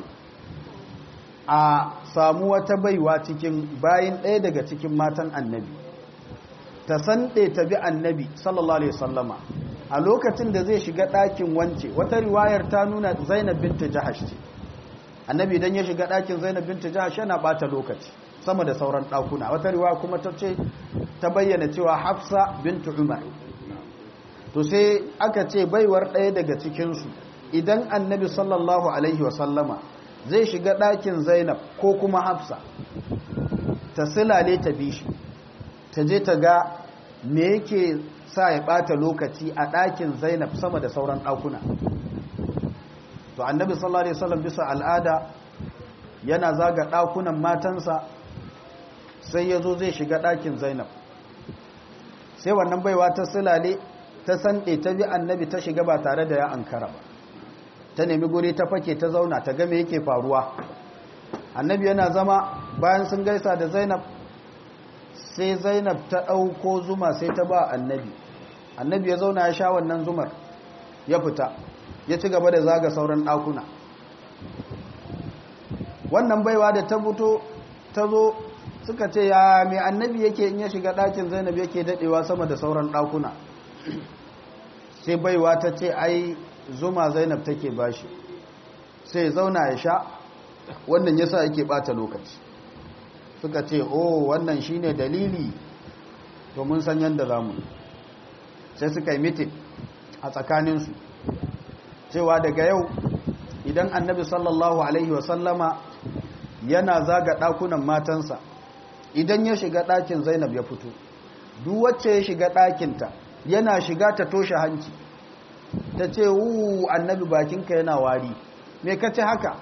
a samu wata baiwa cikin bayin ɗaya daga cikin matan annabi ta sanɗe ta bi annabi sallallahu alaihi sallama a lokacin da zai shiga ɗakin wance wata riwayar ta nuna zainab binta jahash ce annabi idan ya shiga ɗakin zainab binta jahash yana ɓata lokaci sama da sauran ɗakuna wata riwaya kuma ta ce ta bayyana cewa hafsa bintu umar to sai aka ce baiwar ɗaya daga cikinsu idan annabi sallallahu alaihi wasallama zai shiga ɗakin zainab ko kuma hafsa ta silale ta bi shi ta je ta ga me yake sa ya ɓata lokaci a ɗakin zainab sama da sauran ɗakuna to annabi sallallahu alaihi wasallam bisa al'ada yana zaga ɗakunan matansa sai ya zo zai shiga ɗakin zainab sai wannan baiwa ta silale ta sanɗe ta bi annabi ta shiga ba tare da ya ankara ba ta nemi guri ta fake ta zauna ta game yake faruwa annabi yana zama bayan sun gaisa da zainab sai zainab ta ɗauko zuma sai ta ba annabi annabi ya zauna ya sha wannan zumar ya fita ya ci gaba da zaga sauran ɗakuna wannan baiwa da ta fito ta zo suka ce ya mai annabi yake in ya shiga ɗakin zainab yake daɗewa sama da sauran ɗakuna sai baiwa ta ce ai zuma zainab take bashi sai zauna ya sha wannan yasa yake bata lokaci suka ce oh wannan shine dalili to mun san yanda zamu sai suka yi mitin a tsakaninsu cewa daga yau idan annabi sallallahu alaihi wasallama yana zaga ɗakunan matansa idan ya shiga ɗakin zainab ya fito duk wacce ya shiga ɗakinta yana shiga ta toshe hanci ta ce wu annabi bakinka yana wari me ka ce haka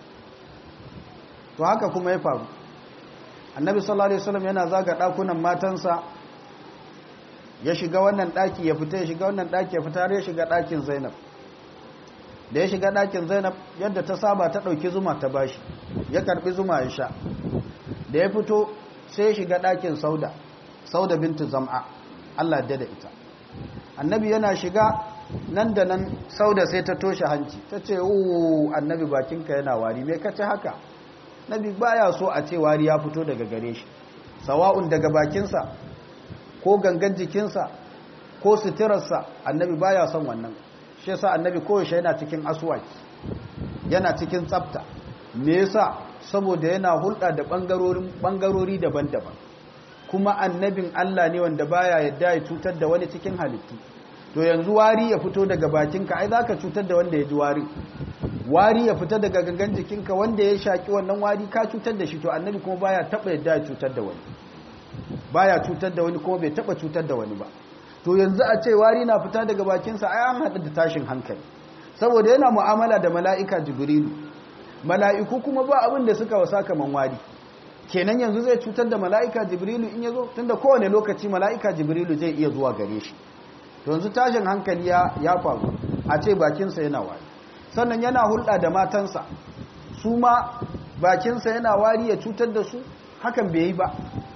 to haka kuma ya faru annabi sallallahu alaihi wasallam yana zaga dakunan matansa ya shiga wannan daki ya fita ya shiga wannan daki ya fita har ya shiga dakin Zainab da ya shiga dakin Zainab yadda ta saba ta dauki zuma ta bashi ya karbi zuma ya sha da ya fito sai ya shiga dakin Sauda Sauda bintu Zam'a Allah ya da ita annabi yana shiga nan da nan sauda sai ta toshe hanci ta ce uwu annabi bakinka yana wari me kace haka nabi baya so a ce wari ya fito daga gare shi sawa'un daga bakinsa ko gangan jikinsa ko suturarsa annabi baya son wannan shi yasa annabi koyaushe yana cikin aswaki yana cikin tsafta me yasa saboda yana hulɗa da ɓangarori daban-daban kuma annabin Allah ne wanda baya yadda ya cutar da wani cikin halittu to yanzu wari ya fito daga bakinka ai zaka cutar da wanda ya ji wari wari ya fita daga gangan jikinka wanda ya shaki wannan wari ka cutar da shi to annabi kuma baya taba yadda ya cutar da wani baya cutar da wani kuma bai taba cutar da wani ba to yanzu a ce wari na fita daga bakinsa ai an haɗu da tashin hankali saboda yana mu'amala da mala'ika jibrilu mala'iku kuma ba abin da suka wasa kaman wari kenan yanzu zai cutar da mala'ika jibrilu in yazo tunda kowane lokaci mala'ika jibrilu zai iya zuwa gare shi yanzu tashin hankali ya faru a ce bakinsa yana wari sannan yana hulɗa da matansa su ma bakinsa yana wari ya cutar da su hakan bai yi ba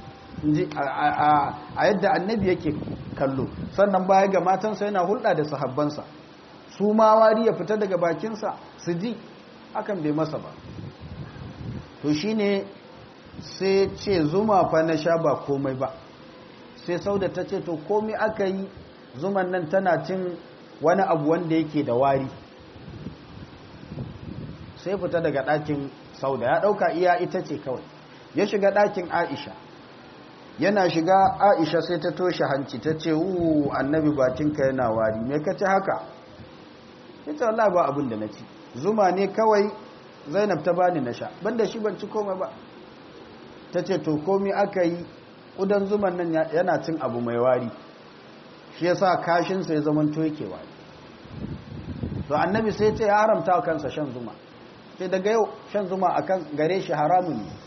a yadda annabi yake kallo sannan baya ga matansa yana hulɗa da sahabbansa su ma wari ya fita daga bakinsa su ji hakan bai masa ba to shine sai ce zuma fa na sha ba komai ba sai sauda ta ce to komai aka yi zuman nan tana cin wani abu wanda yake da wari sai fita daga ɗakin sauda ya ɗauka iya ita ce kawai ya shiga ɗakin aisha yana shiga aisha sai ta toshe hanci ta ce wu annabi batinka yana wari me ka ci haka ita Allah ba abin da na ci zuma ne kawai zainab ta bani na sha banda shi ban ci komai ba ta ce to komi aka yi ƙudan zuman nan yana cin abu mai wari shi ya sa kashinsa ya zama toke wari to annabi sai ce ya haramta wa kansa shan zuma sai daga yau shan zuma a kan gare shi haramun ne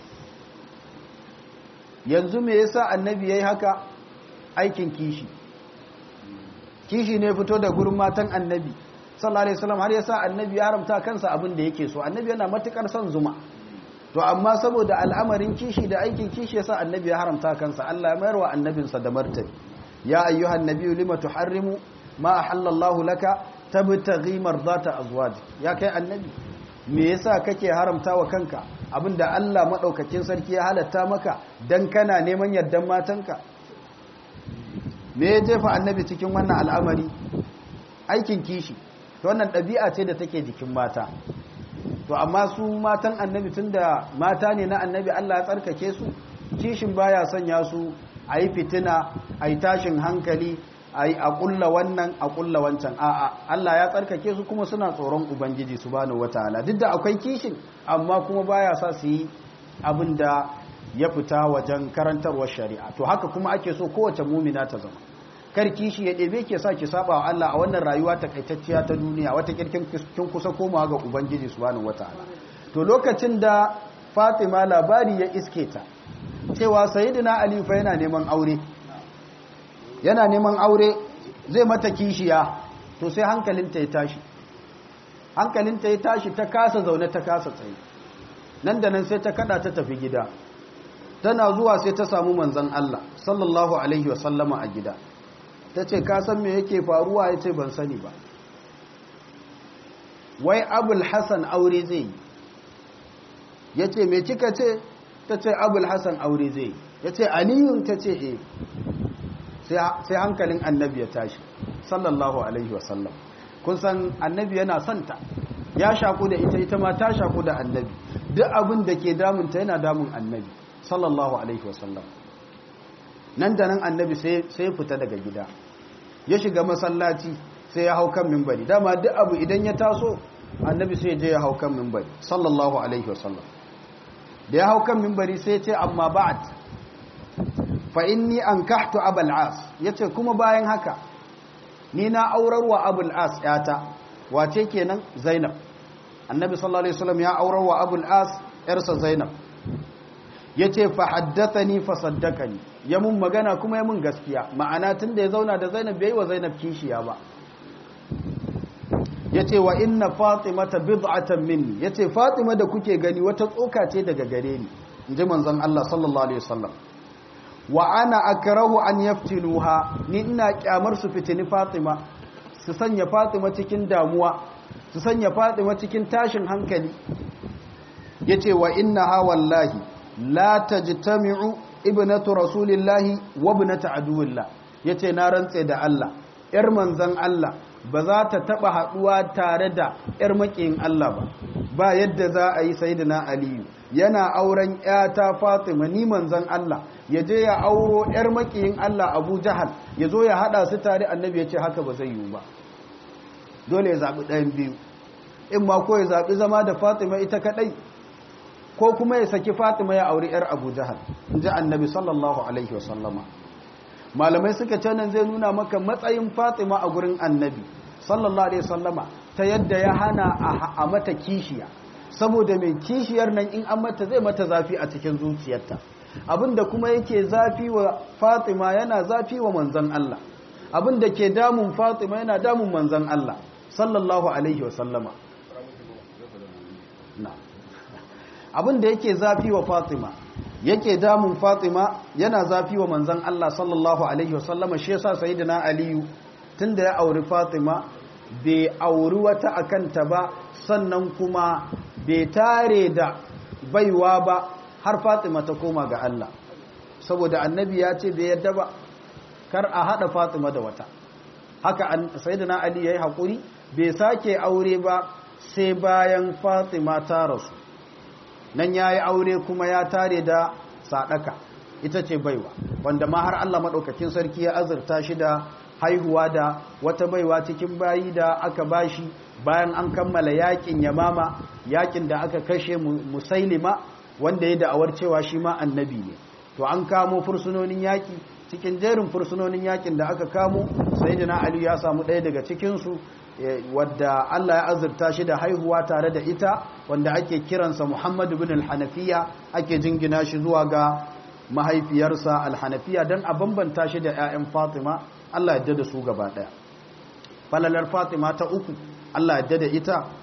yanzu me yasa annabi ya yi haka aikin kishi kishi ne fito da gurin matan annabi sallallahu alaihi wasallam har yasa annabi ya haramta kansa abin da yake so annabi yana matukar son zuma to amma saboda al'amarin kishi da aikin kishi yasa annabi ya haramta kansa Allah ya mayar wa annabinsa da martani ya ayyuhan nabiyyu lima tuharrimu ma ahallallahu laka tabtaghi mardata azwaj ya kai annabi me yasa kake haramta wa kanka abinda Allah madaukakin sarki ya halatta maka dan kana neman yardan matanka me ya jefa annabi cikin wannan al'amari aikin kishi to wannan ɗabi'a ce da take jikin mata to amma su matan annabi tunda mata ne na annabi Allah ya tsarkake su kishin baya sanya su a yi fitina a yi tashin hankali a yi a ƙulla wannan a ƙulla wancan a'a Allah ya tsarkake su kuma suna tsoron ubangiji subhanahu wataala duk da akwai kishin amma kuma baya sa su yi abin da ya fita wajen karantarwar shari'a to haka kuma ake so kowace mumina ta zama kar kishi ya ɗebe ke sa ki saba wa Allah a wannan rayuwa takaitacciya ta duniya wata kirkin kin kusa komawa ga ubangiji subhanahu wataala to lokacin da Fatima labari ya iske ta cewa sayyidina Ali fa yana neman aure yana neman aure zai mata kishiya to sai hankalinta ya tashi hankalinta ya tashi ta kasa zaune ta kasa tsaye nan da nan sai ta kada ta tafi gida tana zuwa sai ta samu manzon Allah sallallahu alaihi wa sallama a gida ta ce ka san me yake faruwa ya ce ban sani ba wai abul hassan aure zai yi ya ce me kika ce ta ce abul hassan aure zai yi ya ce aliyun ta ce e sai hankalin annabi ya tashi sallallahu alaihi wasallam kun san annabi yana santa ya shaku da ita ita ma ta shaku da annabi duk abin da ke damunta yana damun annabi sallallahu alaihi wasallam nan da nan annabi sai fita daga gida ya shiga masallaci sai ya hau kan mimbari dama duk abu idan ya taso annabi sai je ya hau kan mimbari sallallahu alaihi wasallam da ya hau kan mimbari sai ce amma ba'at fa inni ankahtu abul as yace kuma bayan haka ni na aurarwa abul as yata wace kenan zainab annabi sallallahu alaihi wasallam ya aurarwa abul as yarsa zainab yace fa haddathani fa saddaqani ya mun magana kuma ya mun gaskiya ma'ana tunda ya zauna da zainab bai wa zainab kishiya ba yace wa inna fatimata bid'atan minni yace fatima da kuke gani wata tsoka ce daga gare ni inji manzon Allah sallallahu alaihi wasallam wa ana akrahu an yaftinuha ni ina kyamar su fitini fatima su sanya fatima cikin damuwa su sanya fatima cikin tashin hankali yace wa innaha wallahi la tajtami'u ibnatu rasulillahi wa ibnatu aduwillah yace na rantse da Allah yar manzon Allah ba za ta taba haduwa tare da yar makiyin Allah ba ba yadda za a yi sayyidina aliyu yana auren yata fatima ni manzon Allah ya je ya auro yar makiyin Allah Abu Jahal ya zo ya hada su tare annabi ya ce haka ba zai yiwu ba dole ya zabi ɗayan biyu in ma ko ya zabi zama da fatima ita kadai ko kuma ya saki fatima ya auri yar Abu Jahal inji annabi sallallahu alaihi wasallama malamai suka ce nan zai nuna maka matsayin fatima a gurin annabi sallallahu alaihi wasallama ta yadda ya hana a mata kishiya saboda mai kishiyar nan in an mata zai mata zafi a cikin zuciyarta abinda kuma yake zafi wa fatima yana zafi wa manzan Allah abinda ke damun fatima yana damun manzan Allah sallallahu alaihi wasallama abinda yake zafi wa fatima yake damun fatima yana zafi wa manzan Allah sallallahu alaihi wasallama shi yasa sayyidina aliyu tunda ya auri fatima bai auri wata akanta ba sannan kuma bai tare da baiwa ba har fatima ta koma ga Allah saboda annabi ya ce bai yadda ba kar a hada fatima da wata haka sayyidina ali yayi hakuri bai sake aure ba sai bayan fatima ta rasu nan yayi aure kuma ya tare da sadaka ita ce baiwa wanda ma har Allah madaukakin sarki ya azurta shi da haihuwa da wata baiwa cikin bayi da aka bashi bayan an kammala yakin yamama yakin da aka kashe musailima wanda ya da'awar cewa shi ma annabi ne to an kamo fursunonin yaki cikin jerin fursunonin yakin da aka kamo sayyidina ali ya samu ɗaya daga cikin su wadda Allah ya azurta shi da haihuwa tare da ita wanda ake kiransa Muhammad ibn al-Hanafiya ake jingina shi zuwa ga mahaifiyarsa al-Hanafiya dan a bambanta shi da ƴaƴan Fatima Allah ya da su gaba ɗaya falalar Fatima ta uku Allah ya da ita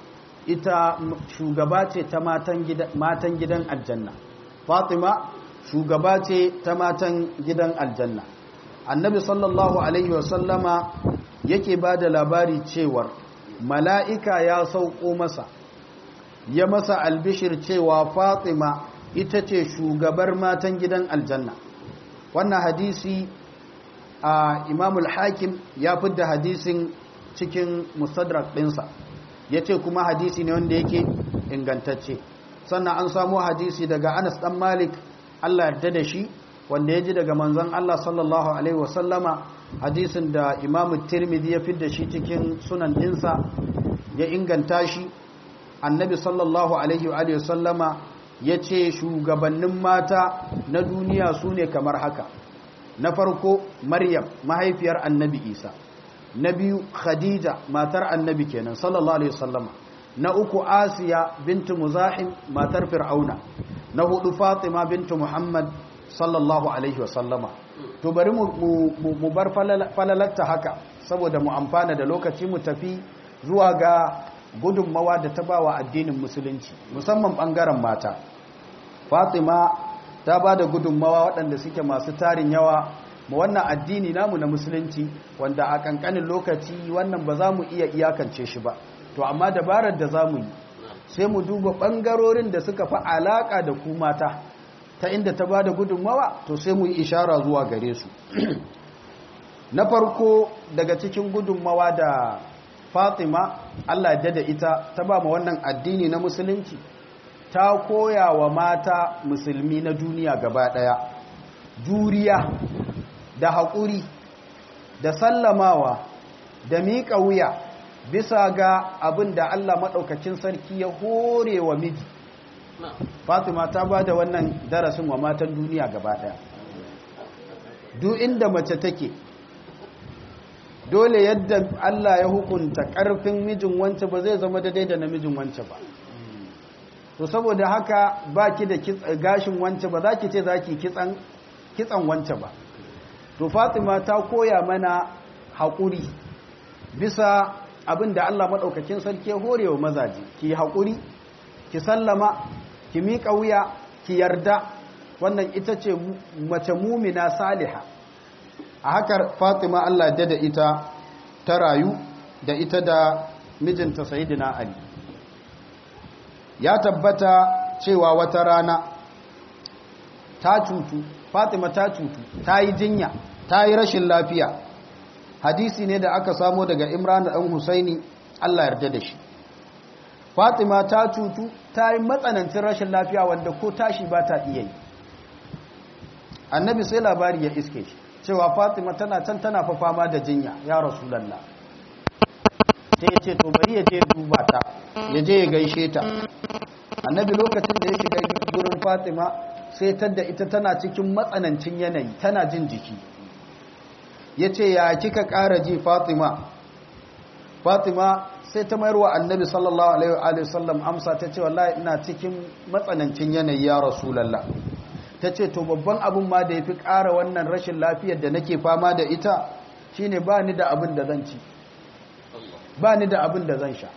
ita shugaba ce ta matan gidan aljanna fatima shugaba ce ta matan gidan aljanna annabi sallallahu alaihi wasallama yake ba da labari cewar mala'ika ya sauko masa ya masa albishir cewa fatima ita ce shugabar matan gidan aljanna wannan hadisi a imamul hakim ya fidda hadisin cikin mustadrak ɗinsa ya ce kuma hadisi ne wanda yake ingantacce sannan an samu hadisi daga anas ɗan malik allah yarda da shi wanda ya ji daga manzan allah sallallahu alaihi wasallama hadisin da imamu tirmidhi ya fidda shi cikin sunan ɗinsa ya inganta shi annabi sallallahu alaihi wasallama ya ce shugabannin mata na duniya su ne kamar haka na farko maryam mahaifiyar annabi isa na biyu khadija matar annabi kenan sallallahu alaihi wasallama na uku asiya bintu muzahim matar fir'auna na hudu fatima bintu muhammad sallallahu alaihi wasallama to bari mu bar falalatta haka saboda mu amfana da lokaci mu tafi zuwa ga gudunmawa da ta bawa addinin musulunci musamman bangaren mata fatima ta ba da gudunmawa waɗanda suke masu tarin yawa ma wannan addini namu na musulunci wanda a ƙanƙanin lokaci wannan ba za mu iya iyakance shi ba to amma dabarar da za mu yi sai mu duba ɓangarorin da suka fi alaƙa da ku mata ta inda ta ba da gudunmawa to sai mu yi ishara zuwa gare su na farko daga cikin gudunmawa da fatima allah da da ita ta ba ma wannan addini na musulunci ta koya wa mata musulmi na duniya gaba ɗaya juriya da haƙuri da sallamawa da miƙa wuya bisa ga abin da Allah maɗaukacin sarki ya hore wa miji fatima ta ba da wannan darasin wa matan duniya gaba ɗaya duk inda mace take dole yadda Allah ya hukunta ƙarfin mijin wance ba zai zama daidai da namijin wance ba to saboda haka ba ki da gashin wance ba za ki ce za ki kitsan wance ba to fatima ta koya mana haƙuri bisa abin da allah maɗaukakin sarki horewa mazaje ki haƙuri ki sallama ki miƙa wuya ki yarda wannan ita ce mace mumina saliha a haka fatima allah da ita ta rayu da ita da mijinta sayidina ali ya tabbata cewa wata rana ta cutu fatima ta cutu ta yi jinya ta yi rashin lafiya hadisi ne da aka samo daga imran da ɗan husaini allah yarda da shi fatima ta cutu ta yi matsanancin rashin lafiya wanda ko tashi ba ta iya yi annabi sai labari ya iske shi cewa fatima tana can tana fa fama da jinya ya rasulallah sai ya ce to bari ya je duba ta ya je ya gaishe ta annabi lokacin da ya shiga gurin fatima sai tadda ita tana cikin matsanancin yanayi tana jin jiki ya ce ya kika ƙara ji fatima fatima sai ta mayar wa annabi sallallahu alaihi wasallam amsa ta ce wallahi ina cikin matsanancin yanayi ya rasulallah ta ce to babban abin ma da ya fi ƙara wannan rashin lafiyar da nake fama da ita shine ba ni da abin da zan ci ba ni da abin da zan sha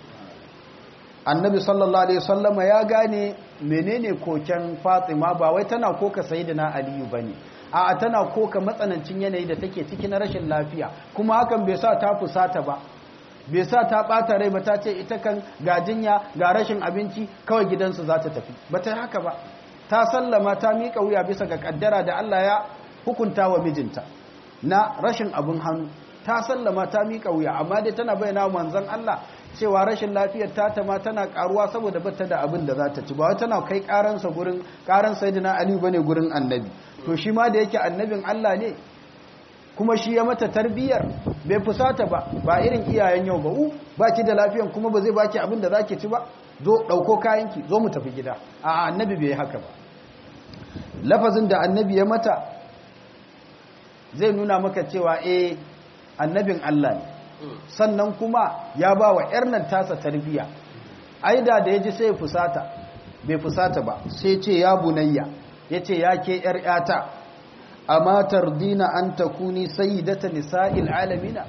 annabi sallallahu alaihi wasallama ya gane menene koken fatima ba wai tana koka sayyidina aliyu bane a'a tana koka matsanancin yanayi da take ciki na rashin lafiya kuma hakan bai sa ta fusata ba bai sa ta bata rai ba ta ce ita kan ga jinya ga rashin abinci kawai gidansu za ta tafi ba ta haka ba ta sallama ta miƙa wuya bisa ga kaddara da Allah ya hukunta wa mijinta na rashin abin hannu ta sallama ta miƙa wuya amma dai tana bayyana manzon Allah cewa rashin lafiyar ta ta ma tana karuwa saboda bata da abin da za ta ci ba wai tana kai karansa gurin karan sayyidina Ali bane gurin annabi to shi ma da yake annabin Allah ne kuma shi ya mata tarbiyyar bai fusata ba ba irin iyayen yau ba u baki da lafiyan kuma ba zai baki abin da zaki ci ba zo dauko kayanki zo mu tafi gida a annabi bai haka ba lafazin da annabi ya mata zai nuna maka cewa eh annabin Allah ne sannan kuma ya ba wa ‘yar nan tasa tarbiya aida da ya ji sai fusata bai fusata ba sai ce ya bunayya ya ce ya ke ‘yar ‘yata a matar dina an ta kuni sai data nisa'il alamina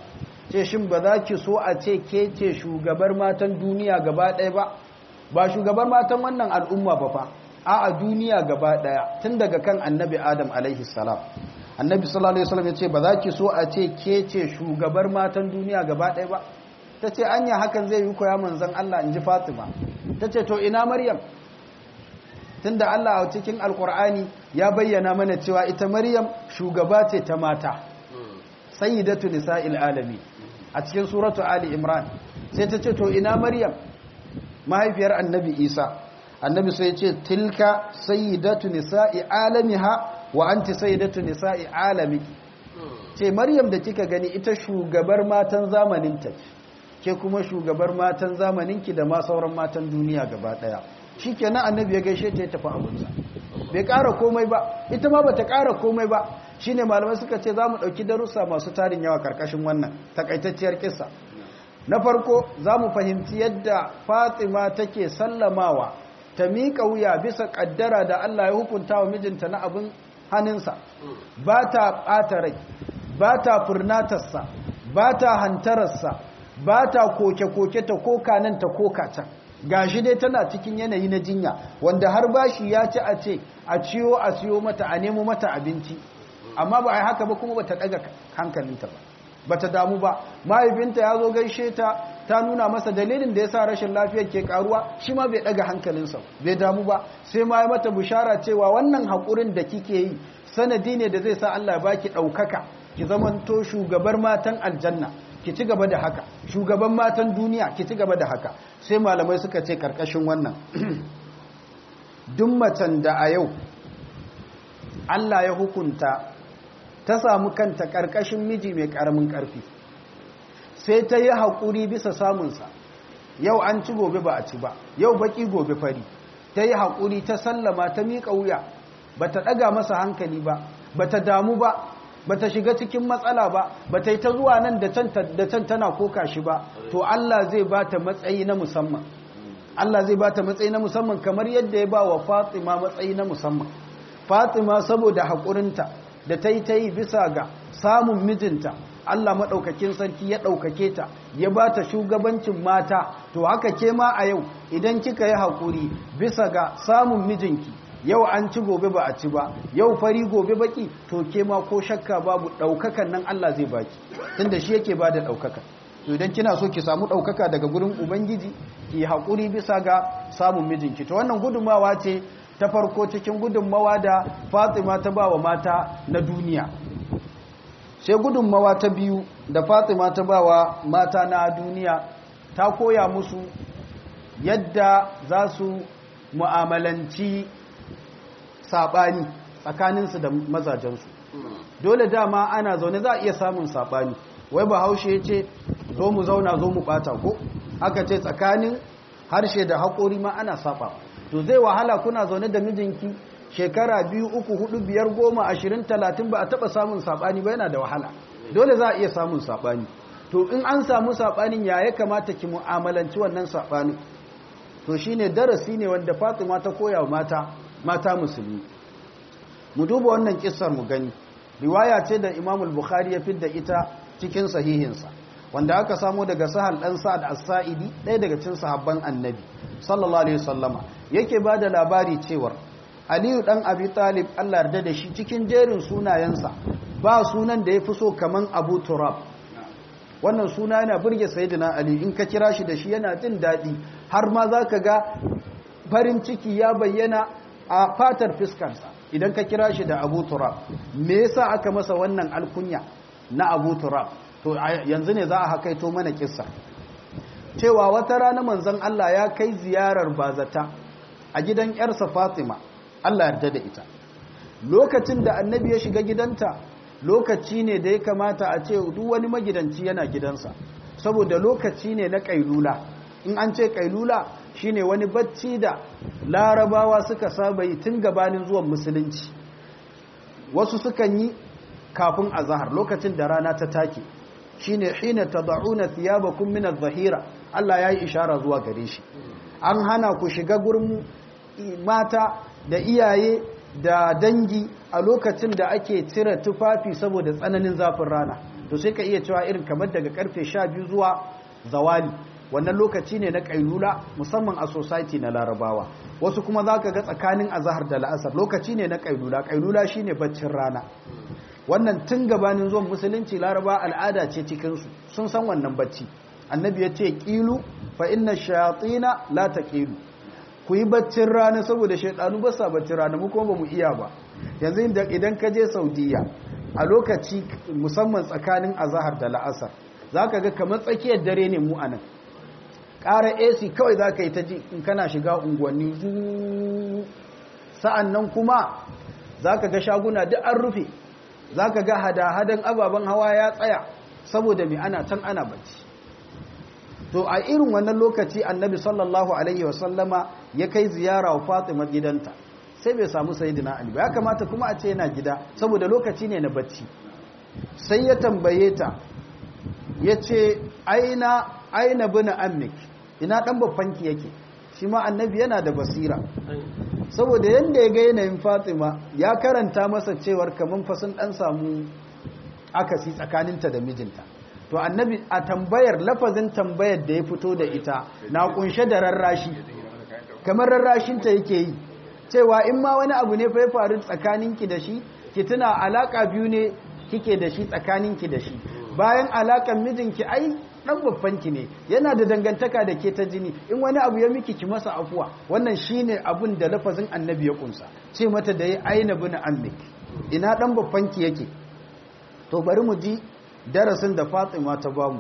ce shin ba za ki so a ce ke ce shugabar matan duniya gaba ɗaya ba ba shugabar matan wannan al'umma ba fa a a duniya gaba ɗaya tun daga kan annabi adam alaihi salam annabi sallallahu alaihi wasallam ya ce ba za ki so a ce ke ce shugabar matan duniya gaba ɗaya ba ta ce anya hakan zai yi koya manzan Allah in ji fatima ta ce to ina maryam tunda Allah a cikin alkur'ani ya bayyana mana cewa ita maryam shugaba ce ta mata sayyidatu nisa'il alami a cikin suratu ali imran sai ta ce to ina maryam mahaifiyar annabi isa annabi sai ya ce tilka sayyidatu nisa'i alamiha wa anti sayyidatu nisa'i alamiki ce maryam da kika gani ita shugabar matan zamaninta ke kuma shugabar matan zamaninki da ma sauran matan duniya gaba daya shikenan annabi ya gaishe ta ya tafi abunsa bai ƙara komai ba ita ma bata ƙara komai ba shine malamai suka ce za mu ɗauki darussa masu tarin yawa karkashin wannan takaitacciyar kissa na farko za mu fahimci yadda fatima take sallamawa ta miƙa wuya bisa ƙaddara da allah ya hukunta wa mijinta na abin hannunsa ba ta ɓata rai ba ta furnatarsa ba ta hantararsa ba ta koke-koke ta koka nan ta koka can gashi dai tana cikin yanayi na jinya wanda har bashi ya ci a ce a ciyo a siyo mata a nemo mata abinci amma ba a yi haka ba kuma ba ta ɗaga hankalinta ba ba ta damu ba mahaifinta ya zo gaishe ta ta nuna masa dalilin da ya sa rashin lafiyar ke karuwa shi ma bai ɗaga hankalinsa bai damu ba sai ma ya mata bishara cewa wannan haƙurin da kike yi sanadi ne da zai sa Allah ya baki ɗaukaka ki zamanto shugabar matan aljanna ki ci gaba da haka shugaban matan duniya ki ci gaba da haka sai malamai suka ce karkashin wannan duk macen da a yau Allah ya hukunta ta samu kanta karkashin miji mai karamin karfi sai ta yi haƙuri bisa samunsa yau an ci gobe ba a ci ba yau baki gobe fari ta yi haƙuri ta sallama ta miƙa wuya ba ta ɗaga masa hankali ba ba ta damu ba ba ta shiga cikin matsala ba ba ta yi ta zuwa nan da can tana koka shi ba to Allah zai ba ta matsayi na musamman Allah zai ba ta matsayi na musamman kamar yadda ya ba wa Fatima matsayi na musamman Fatima saboda haƙurinta da ta yi ta yi bisa ga samun mijinta Allah maɗaukakin sarki ya ɗaukake ta ya ba ta shugabancin mata to haka ke ma a yau idan kika yi haƙuri bisa ga samun mijinki yau an ci gobe ba a ci ba yau fari gobe baki to ke ma ko shakka babu ɗaukakan nan Allah zai baki tunda shi yake ba da ɗaukaka to idan kina so ki samu ɗaukaka daga gurin ubangiji ki haƙuri bisa ga samun mijinki to wannan gudunmawa ce ta farko cikin gudunmawa da fatima ta ba wa mata na duniya sai gudunmawa ta biyu da fatima ta ba wa mata na duniya ta koya musu yadda za su mu'amalanci saɓani tsakaninsu da mazajensu dole dama ana zaune za a iya samun saɓani wai ba haushe ya ce zo mu zauna zo mu ɓata ko aka ce tsakanin harshe da haƙori ma ana saɓa to zai wahala kuna zaune da mijinki shekara biyu uku hudu biyar goma ashirin talatin ba a taɓa samun saɓani ba yana da wahala dole za a iya samun saɓani to in an samu saɓanin ya ya kamata ki mu'amalanci wannan saɓanin to shine darasi ne wanda fatima ta koya mata mata musulmi mu duba wannan kissar mu gani riwaya ce da Imam al-Bukhari ya fidda ita cikin sahihinsa wanda aka samu daga Sahal dan Sa'ad as-Sa'idi ɗaya daga cikin sahabban Annabi sallallahu alaihi wasallama yake bada labari cewa Aliyu dan Abi Talib Allah yarda da shi cikin jerin sunayensa ba sunan da yafi so kaman Abu Turab wannan suna yana burge Sayyidina Ali in ka kira shi da shi yana jin daɗi har ma zaka ga farin ciki ya bayyana a fatar fiskarsa idan ka kira shi da abu turab me yasa aka masa wannan alkunya na abu turab to yanzu ne za a hakaito mana kissa cewa wata rana manzon Allah ya kai ziyarar bazata a gidan yarsa Fatima Allah yarda da ita lokacin da annabi ya shiga gidanta lokaci ne da ya kamata a ce duk wani magidanci yana gidansa saboda lokaci ne na kailula in an ce kailula shine wani bacci da larabawa suka saba yi tun gabanin zuwan musulunci wasu sukan yi kafin azahar lokacin da rana ta take shine hina tad'una thiyabakum min adh-dhahira Allah yayi ishara zuwa gare shi an hana ku shiga gurin mata da iyaye da dangi a lokacin da ake cire tufafi saboda tsananin zafin rana to sai ka iya cewa irin kamar daga karfe 12 zuwa zawali wannan lokaci ne na kailula musamman a society na larabawa wasu kuma za ka ga tsakanin azahar da la'asar lokaci ne na kailula kailula shine baccin rana wannan tun gabanin zuwan musulunci laraba al'ada ce cikinsu sun san wannan bacci annabi ya ce ƙilu fa inna shayatina la taqilu ku yi baccin rana saboda shaidanu ba sa baccin rana mu kuma ba mu iya ba yanzu idan ka je saudiya a lokaci musamman tsakanin azahar da la'asar za ka ga kamar tsakiyar dare ne mu anan ƙara ac kawai za ka yi ta ji in kana shiga unguwanni zu sa'an nan kuma za ka ga shaguna duk an rufe za ka ga hada-hadan ababen hawa ya tsaya saboda mai ana can ana bacci to a irin wannan lokaci annabi sallallahu alaihi wasallama ya kai ziyara wa fatima gidanta sai bai samu sayidina ali ba ya kamata kuma a ce yana gida saboda lokaci ne na bacci sai ya tambaye ta ya ce aina aina bina ammik ina dan babbanki yake shi ma annabi yana da basira saboda yadda ya ga yanayin fatima ya karanta masa cewar kamar fasin dan samu akasi tsakaninta da mijinta to annabi a tambayar lafazin tambayar da ya fito da ita na kunshe da rarrashi kamar rarrashinta yake yi cewa in ma wani abu ne fa ya faru tsakaninki da shi ki tuna alaka biyu ne kike da shi tsakaninki da shi bayan alakan mijinki ai dan babbanki ne yana da dangantaka da ke ta jini in wani abu ya miki ki masa afuwa wannan shine abun da lafazin annabi ya kunsa ce mata da ya aina bin ammik ina dan babbanki yake to bari mu ji darasin da Fatima ta bamu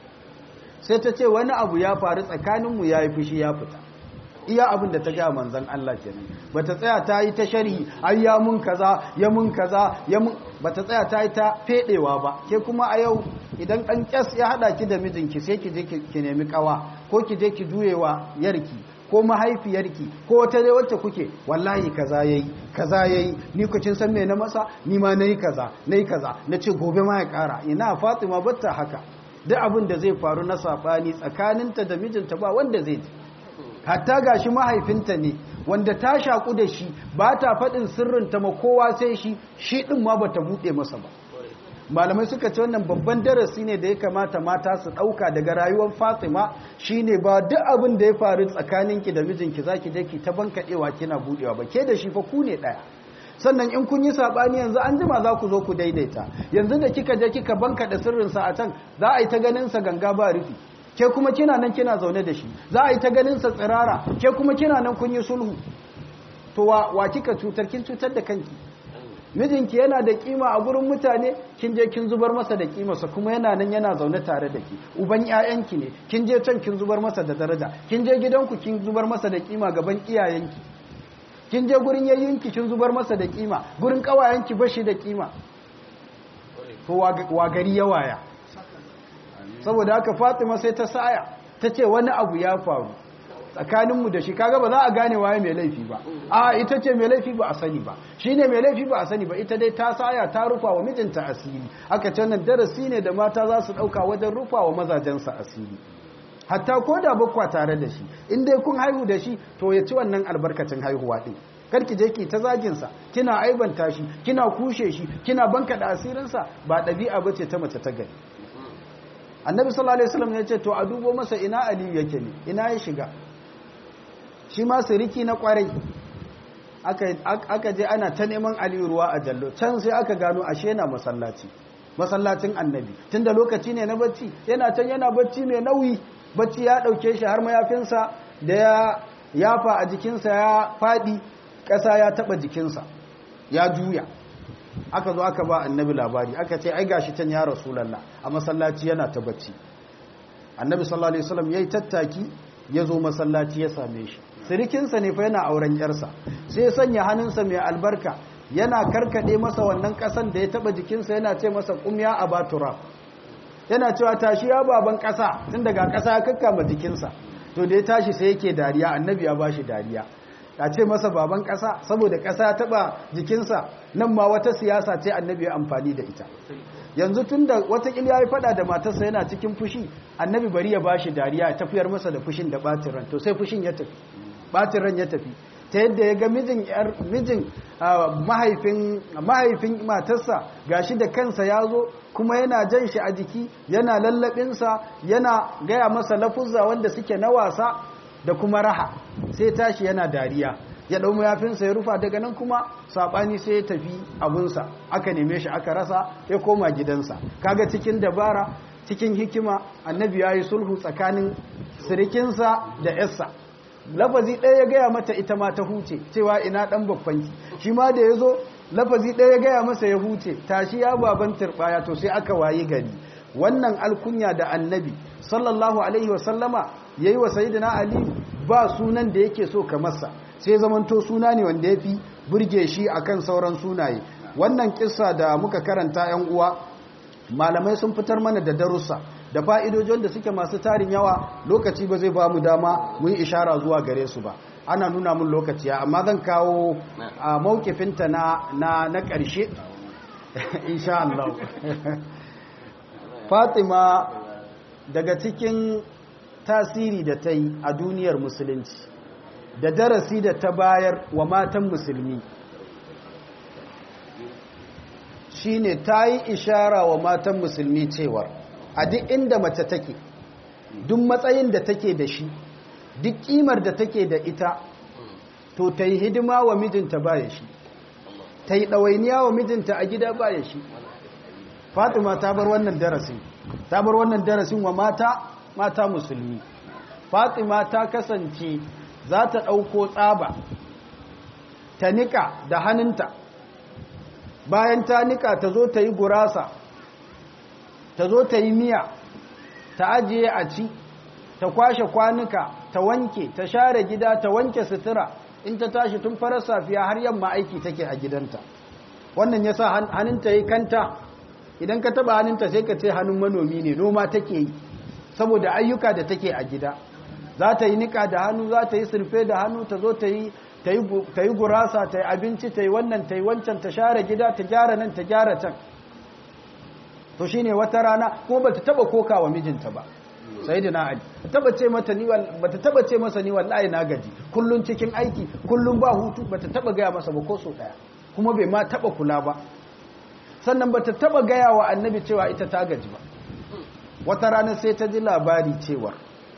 sai ta ce wani abu ya faru tsakaninmu yayi fushi ya fita iya abin da ta ga manzon Allah kenan bata tsaya ta yi ta sharhi ai ya mun kaza ya mun kaza ya mun bata tsaya ta yi ta fedewa ba ke kuma a yau idan dan kyas ya hada ki da mijinki sai ki je ki nemi kawa ko ki je ki juyewa yarki ko mahaifiyarki ko wata dai wacce kuke wallahi kaza yayi kaza yayi ni ku kin san me na masa ni ma nayi kaza nayi kaza nace gobe ma ya kara ina Fatima batta haka duk abin da zai faru na sabani tsakaninta da mijinta ba wanda zai ji hatta gashi mahaifinta ne wanda ta shaku da shi ba ta faɗin sirrinta ma kowa sai shi shi ɗin ma ba ta buɗe masa ba malamai suka ce wannan babban darasi ne da ya kamata mata su ɗauka daga rayuwar fatima shine ba duk abin da ya faru tsakaninki da mijinki zaki je ki ta bankaɗewa kina buɗewa ba ke da shi fa ku ne ɗaya sannan in kun yi saɓani yanzu an jima za ku zo ku daidaita yanzu da kika je kika bankaɗe sirrinsa a can za a yi ta ganin sa ganga ba rufi ke kuma kina nan kina zaune da shi za a yi ta ganin sa tsirara ke kuma kina nan kun yi sulhu to wa, wa kika cutar kin cutar da kanki mijinki yana da kima a gurin mutane kin je kin zubar masa da kimarsa kuma yana nan yana zaune tare da ki uban ƴaƴanki ne kin je can kin zubar masa da daraja kin je gidanku kin zubar masa da kima gaban iyayenki kin je gurin yayyinki kin zubar masa da kima gurin kawayenki bashi da kima to wa gari ya waya saboda haka Fatima sai ta saya ta ce wani abu ya faru tsakaninmu da shi kaga ba za a gane waye mai laifi ba a ita ce mai laifi ba a sani ba shine mai laifi ba a sani ba ita dai ta saya ta rufa wa mijinta asiri aka ce nan darasi ne da mata za su dauka wajen rufa wa mazajensa asiri hatta ko da bakwa tare da shi in dai kun haihu da shi to ya ci wannan albarkacin haihuwa din karki je ki ta zagin sa kina aibanta shi kina kushe shi kina banka da asirin sa ba dabi'a bace ta mace ta gari annabi sallallahu alaihi wasallam ya ce to a dubo masa ina aliyu yake ne ina ya shiga shi ma siriki na kwarai aka je ana ta neman aliyu ruwa a jallo can sai aka gano ashe na masallaci masallacin annabi tunda lokaci ne na bacci yana can yana bacci mai nauyi bacci ya dauke shi har mayafinsa da ya yafa a jikinsa ya fadi ƙasa ya taba jikinsa ya juya aka zo aka ba annabi labari aka ce ai gashi can ya rasulallah a masallaci yana ta bacci annabi sallallahu alaihi wasallam yayi tattaki ya zo masallaci ya same shi sirikinsa ne fa yana auren yarsa sai sanya hannunsa mai albarka yana karkade masa wannan kasan da ya taba jikinsa yana ce masa kumya a batura yana cewa tashi ya baban kasa tun daga kasa ya kakkama jikinsa to da ya tashi sai yake dariya annabi ya bashi dariya a ce masa baban kasa saboda kasa ya taba jikinsa nan ma wata siyasa ce annabi ya amfani da ita yanzu tun da watakil ya yi fada da matarsa yana cikin fushi annabi bari ya bashi dariya ya tafiyar masa da fushin da ɓacin ran to sai fushin ya tafi ɓacin ran ya tafi ta yadda ya ga mijin mijin mahaifin mahaifin matarsa gashi da kansa ya zo kuma yana jan shi a jiki yana lallabinsa yana gaya masa lafuzza wanda suke na wasa da kuma raha sai tashi yana dariya ya ɗau mayafinsa ya rufa daga nan kuma saɓani sai ya tafi abunsa aka neme shi aka rasa ya koma gidansa kaga cikin dabara cikin hikima annabi ya yi sulhu tsakanin sirikinsa da yarsa lafazi ɗaya ya gaya mata ita ma ta huce cewa ina ɗan babbanki shi ma da ya zo lafazi ɗaya ya gaya masa ya huce tashi ya baban turɓaya to sai aka wayi gari wannan alkunya da annabi sallallahu alaihi wasallama ya yi wa sayidina ali ba sunan da yake so ka masa sai zamanto suna ne wanda ya fi burge shi akan sauran sunaye wannan kissa da muka karanta yan uwa malamai sun fitar mana da darussa da fa'idojin da suke masu tarin yawa lokaci ba zai ba mu dama mu yi ishara zuwa gare su ba ana nuna mun lokaci amma zan kawo a maukifinta na na na ƙarshe insha Allah Fatima daga cikin tasiri da ta yi a duniyar musulunci da darasi da ta bayar wa matan musulmi shine ta yi ishara wa matan musulmi cewar a duk inda mace take duk matsayin da take da shi duk kimar da take da ita to ta yi hidima wa mijinta baya shi ta yi ɗawainiya wa mijinta a gida baya shi fatima ta bar wannan darasin ta bar wannan darasin wa mata mata musulmi fatima ta kasance za ta ɗauko tsaba ta nika da hannunta bayan ta nika ta zo ta yi gurasa ta zo ta yi miya ta ajiye a ci ta kwashe kwanuka ta wanke ta share gida ta wanke sutura in ta tashi tun farar safiya har yamma aiki take a gidanta wannan ya sa hannunta yi kanta idan ka taba hannunta sai ka ce hannun manomi ne noma take yi saboda ayyuka da take a gida za ta yi nika da hannu za ta yi sulfe da hannu ta zo ta yi ta yi gurasa ta yi abinci ta yi wannan ta yi wancan ta share gida ta gyara nan ta gyara can to shi ne wata rana kuma ba ta taba koka wa mijinta ba sai da na ali taba ce mata ni ba ta taba ce masa ni wallahi na gaji kullun cikin aiki kullun ba hutu ba ta taba gaya masa ba ko so daya kuma bai ma taba kula ba sannan ba ta taba gaya wa annabi cewa ita ta gaji ba wata rana sai ta ji labari cewa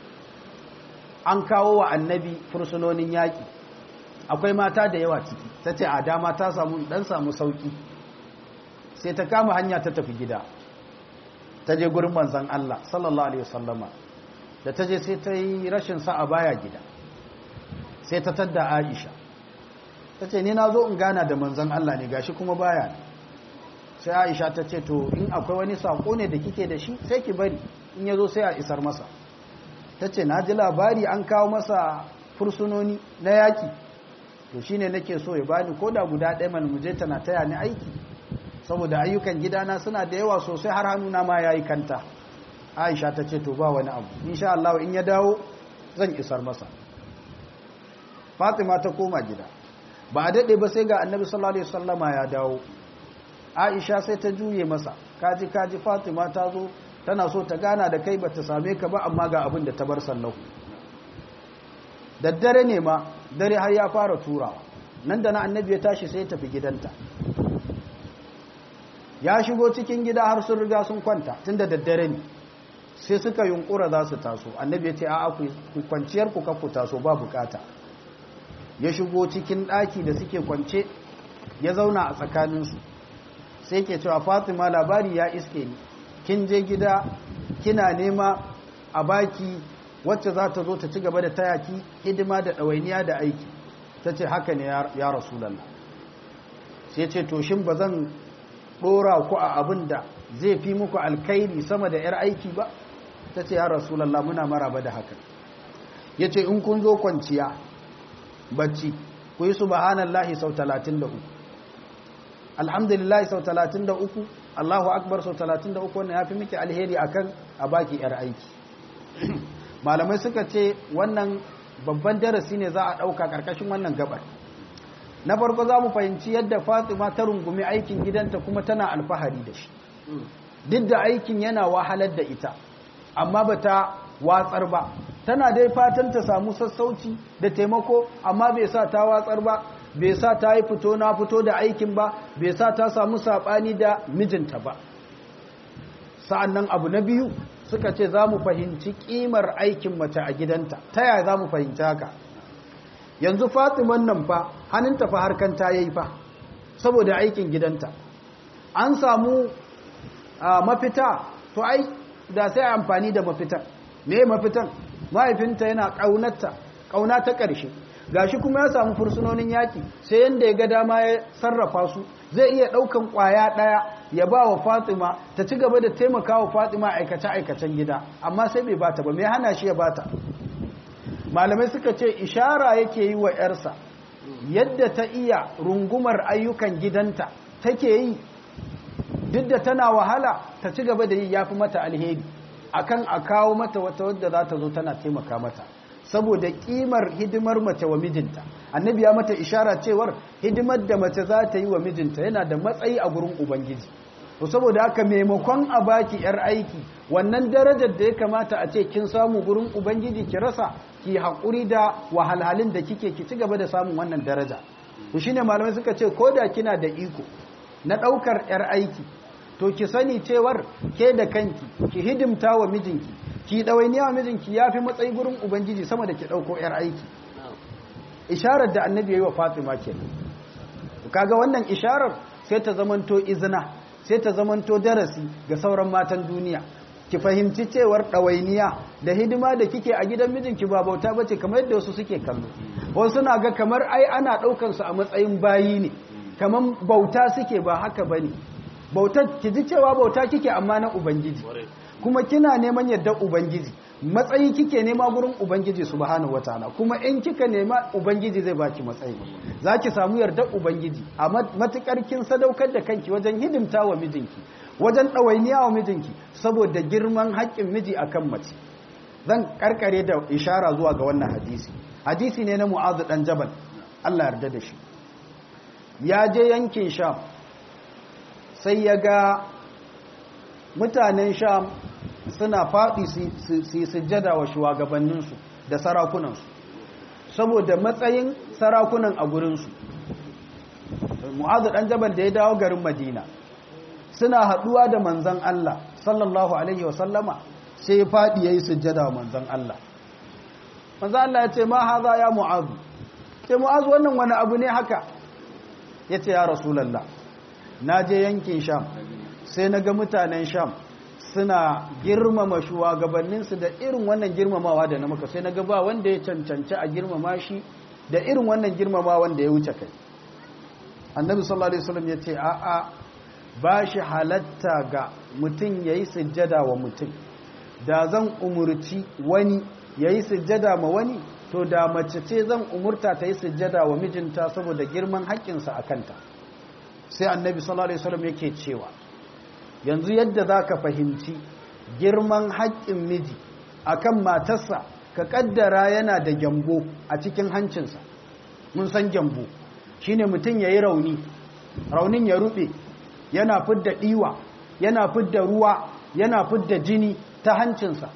an kawo wa annabi fursunonin yaƙi akwai mata da yawa ciki ta ce a dama ta samu dan samu sauki sai ta kama hanya ta tafi gida ta je gurin manzan Allah sallallahu alaihi wasallama da ta je sai ta yi rashin sa'a baya gida sai ta tadda Aisha ta ce ni na zo in gana da manzan Allah ne gashi kuma baya sai Aisha ta ce to in akwai wani sako ne da kike da shi sai ki bari in ya zo sai a isar masa ta ce na ji labari an kawo masa fursunoni na yaki to shine nake so ya bani koda guda ɗaya man muje tana taya ni aiki saboda ayyukan gidana suna da yawa sosai har hannuna ma yayi kanta Aisha ta ce to ba wani abu insha Allah in ya dawo zan isar masa Fatima ta koma gida ba a dade ba sai ga Annabi sallallahu alaihi wasallama ya dawo Aisha sai ta juye masa kaji kaji Fatima ta zo tana so ta gana da kai bata same ka ba amma ga abin da ta bar sallahu daddare ne ma dare har ya fara turawa nan da na annabi ya tashi sai ya tafi gidanta ya shigo cikin gida har sun riga sun kwanta tun da daddare ne sai suka yunkura za su taso annabi ya ce a ku kwanciyar ku ku taso ba bukata ya shigo cikin ɗaki da suke kwance ya zauna a tsakaninsu sai ke cewa fatima labari ya iske ni kin je gida kina nema a baki wacce za ta zo ta ci gaba da tayaki hidima da ɗawainiya da aiki ta ce haka ne ya rasulallah sai ce to shin ba zan ɗora ku a abin da zai fi muku alkairi sama da 'yar aiki ba ta ce ya rasulallah muna maraba da haka ya ce in kun zo kwanciya bacci ku yi subhanallahi sau 33 alhamdulillahi sau 33 allahu akbar sau 33 wannan ya fi miki alheri akan a baki 'yar aiki malamai suka ce wannan babban darasi ne za a ɗauka ƙarƙashin wannan gabar na farko za mu fahimci yadda fatima ta rungumi aikin gidanta kuma tana alfahari da shi duk da aikin yana wahalar da ita amma ba ta watsar ba tana dai fatan ta samu sassauci da taimako amma bai sa ta watsar ba bai sa ta yi fito na fito da aikin ba bai sa ta samu saɓani da mijinta ba sa'an nan abu na biyu suka ce za mu fahimci ƙimar aikin mace a gidanta ta yaya za mu fahimci haka yanzu fatiman nan fa hannunta fa harkan ta yi fa saboda aikin gidanta an samu mafita to ai da sai amfani da mafitan me mafitan mahaifinta yana ƙaunarta ƙauna ta ƙarshe gashi kuma ya samu fursunonin yaƙi sai yanda ya ga dama ya sarrafa su zai iya ɗaukan ƙwaya ɗaya ya ba wa fatima ta ci gaba da taimaka wa fatima aikace-aikacen gida amma sai bai bata ba mai hana shi ya bata malamai suka ce ishara yake yi wa 'yarsa yadda ta iya rungumar ayyukan gidanta take yi duk da tana wahala ta ci gaba da yi ya fi mata alheri akan a kawo mata wata wadda za ta zo tana taimaka mata saboda kimar hidimar mace wa mijinta annabi ya mata ishara cewar hidimar da mace za ta yi wa mijinta yana da matsayi a gurin ubangiji to saboda haka maimakon a baki yar aiki wannan darajar da ya kamata a ce kin samu gurin ubangiji ki rasa ki haƙuri da wahalhalun da kike ki ci gaba da samun wannan daraja to shine malamai suka ce ko da kina da iko na ɗaukar yar aiki to ki sani cewar ke da kanki ki hidimta wa mijinki ki ɗawainiya wa mijinki ya fi matsayi gurin ubangiji sama da ki ɗauko 'yar aiki isharar da annabi ya yi wa fatima ke kaga wannan isharar sai ta zamanto izina sai ta zamanto darasi ga sauran matan duniya ki fahimci cewar ɗawainiya da hidima da kike a gidan mijinki ba bauta ba ce kamar yadda wasu suke kallo wasu suna ga kamar ai ana ɗaukansu a matsayin bayi ne kamar bauta suke ba haka ba ne bauta ki ji cewa bauta kike amma na ubangiji kuma kina neman yadda ubangiji matsayi kike nema gurin ubangiji subhanahu wataala kuma in kika nema ubangiji zai baki matsayi zaki samu yarda ubangiji a matukar kin sadaukar da kanki wajen hidimta wa mijinki wajen ɗawainiya wa mijinki saboda girman haƙƙin miji akan mace zan karkare da ishara zuwa ga wannan hadisi hadisi ne na mu'azu dan jabal Allah yarda da shi ya je yankin sham sai ya ga mutanen sham suna faɗi su yi sujjada wa shugabanninsu da sarakunansu saboda matsayin sarakunan a gurinsu mu'azu ɗan jabal da ya dawo garin madina suna haɗuwa da manzan Allah sallallahu alaihi wasallama sai ya faɗi ya yi sujjada wa manzan Allah manzan Allah ya ce ma haza ya mu'azu ce mu'azu wannan wani abu ne haka ya ce ya rasulallah na je yankin sham sai na ga mutanen sham suna girmama shugabanninsu da irin wannan girmamawa da na maka sai na ga ba wanda ya cancanci a girmama shi da irin wannan girmama wanda ya wuce kai annabi sallallahu alaihi wasallam ya ce a'a ba shi halatta ga mutum ya yi sujjada wa mutum da zan umurci wani ya yi sujjada ma wani to da mace ce zan umurta ta yi sujjada wa mijinta saboda girman haƙƙinsa a kanta sai annabi sallallahu alaihi wasallam yake cewa yanzu yadda zaka fahimci girman haƙƙin miji akan matarsa ka kaddara yana da gyambo a cikin hancinsa mun san gyambo shine mutum yayi rauni raunin ya rube yana fidda diwa yana fidda ruwa yana fidda jini ta hancinsa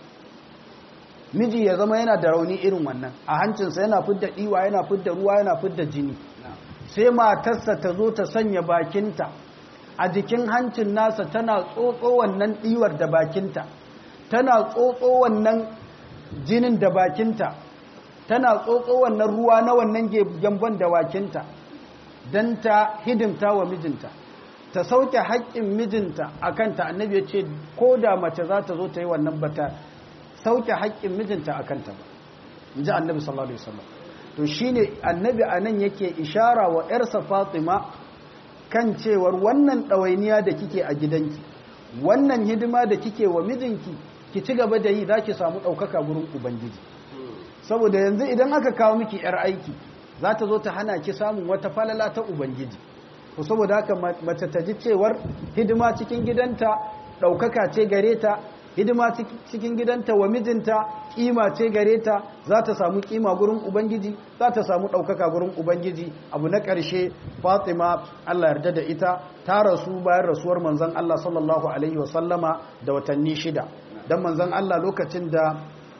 miji ya zama yana da rauni irin wannan a hancinsa yana fidda diwa yana fidda ruwa yana fidda jini sai matarsa ta zo ta sanya bakinta a jikin hancin nasa tana tsotso wannan ɗiwar da bakinta tana tsotso wannan jinin da bakinta tana tsotso wannan ruwa na wannan gyambon da bakinta don ta hidimta wa mijinta ta sauke haƙƙin mijinta a kanta annabi ya ce ko da mace za ta zo ta yi wannan bata sauke haƙƙin mijinta a kanta ba in ji annabi sallallahu alaihi wasallam to shine annabi anan yake ishara wa ‘yarsa fatima kan cewar wannan ɗawainiya da kike a gidanki wannan hidima da kike wa mijinki ki ci gaba da yi za ki samu ɗaukaka gurin ubangiji saboda yanzu idan aka kawo miki ‘yar aiki za ta zo ta hana ki samun wata falala ta ubangiji to saboda haka mace ta ji cewar hidima cikin gidanta ɗaukaka ce gare ta hidima cikin gidanta wa mijinta kima ce gare ta za ta samu kima gurin ubangiji za ta samu ɗaukaka gurin ubangiji abu na ƙarshe fatima allah yarda da ita ta rasu bayan rasuwar manzan allah sallallahu alaihi wasallama da watanni shida don manzan allah lokacin da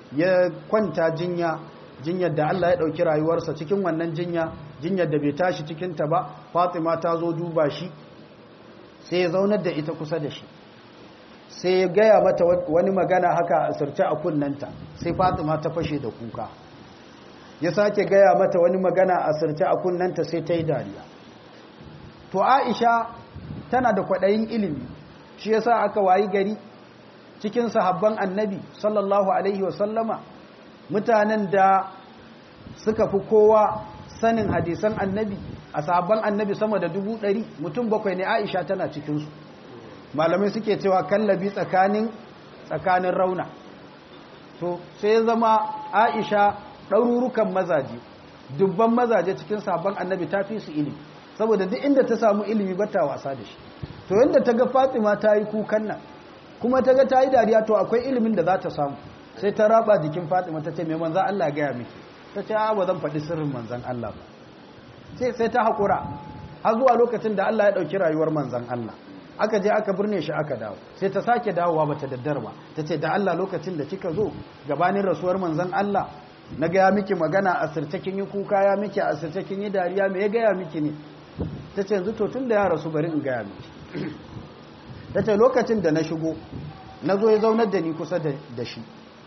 ya kwanta jinya jinyar da Allah ya ɗauki rayuwarsa cikin wannan jinya jinyar da bai tashi cikinta ba fatima ta zo duba shi sai ya zaunar da ita kusa da shi sai ya gaya mata wani magana haka a asirce a kunnanta sai fatima ta fashe da kuka ya sake gaya mata wani magana a asirce a kunnanta sai ta yi dariya to aisha tana da kwaɗayin ilimi shi yasa aka wayi gari cikin sahabban annabi sallallahu alaihi wasallama mutanen da suka fi kowa sanin hadisan annabi a sahabban annabi sama da dubu ɗari mutum bakwai ne aisha tana cikinsu malamai suke cewa kallabi tsakanin tsakanin rauna to sai ya zama aisha ɗarurukan mazaje dubban mazaje cikin sabon annabi ta fi su ilimi saboda duk inda ta samu ilimi ba ta wasa da shi to yadda ta ga fatima ta yi kukan nan kuma ta ga ta yi dariya to akwai ilimin da za ta samu sai ta raba jikin fatima ta ce mai manzan allah gaya miki ta ce ba zan faɗi sirrin manzan allah ba sai sai ta haƙura har zuwa lokacin da allah ya ɗauki rayuwar manzan allah aka je aka birne shi aka dawo sai ta sake dawowa bata daddar ba ta ce da Allah lokacin da kika zo gabanin rasuwar manzon Allah na gaya miki magana a sirce kin yi kuka ya miki a sirce kin yi dariya me ya gaya miki ne ta ce yanzu to tun da ya rasu bari in gaya miki ta ce lokacin da na shigo na zo ya zaunar da ni kusa da shi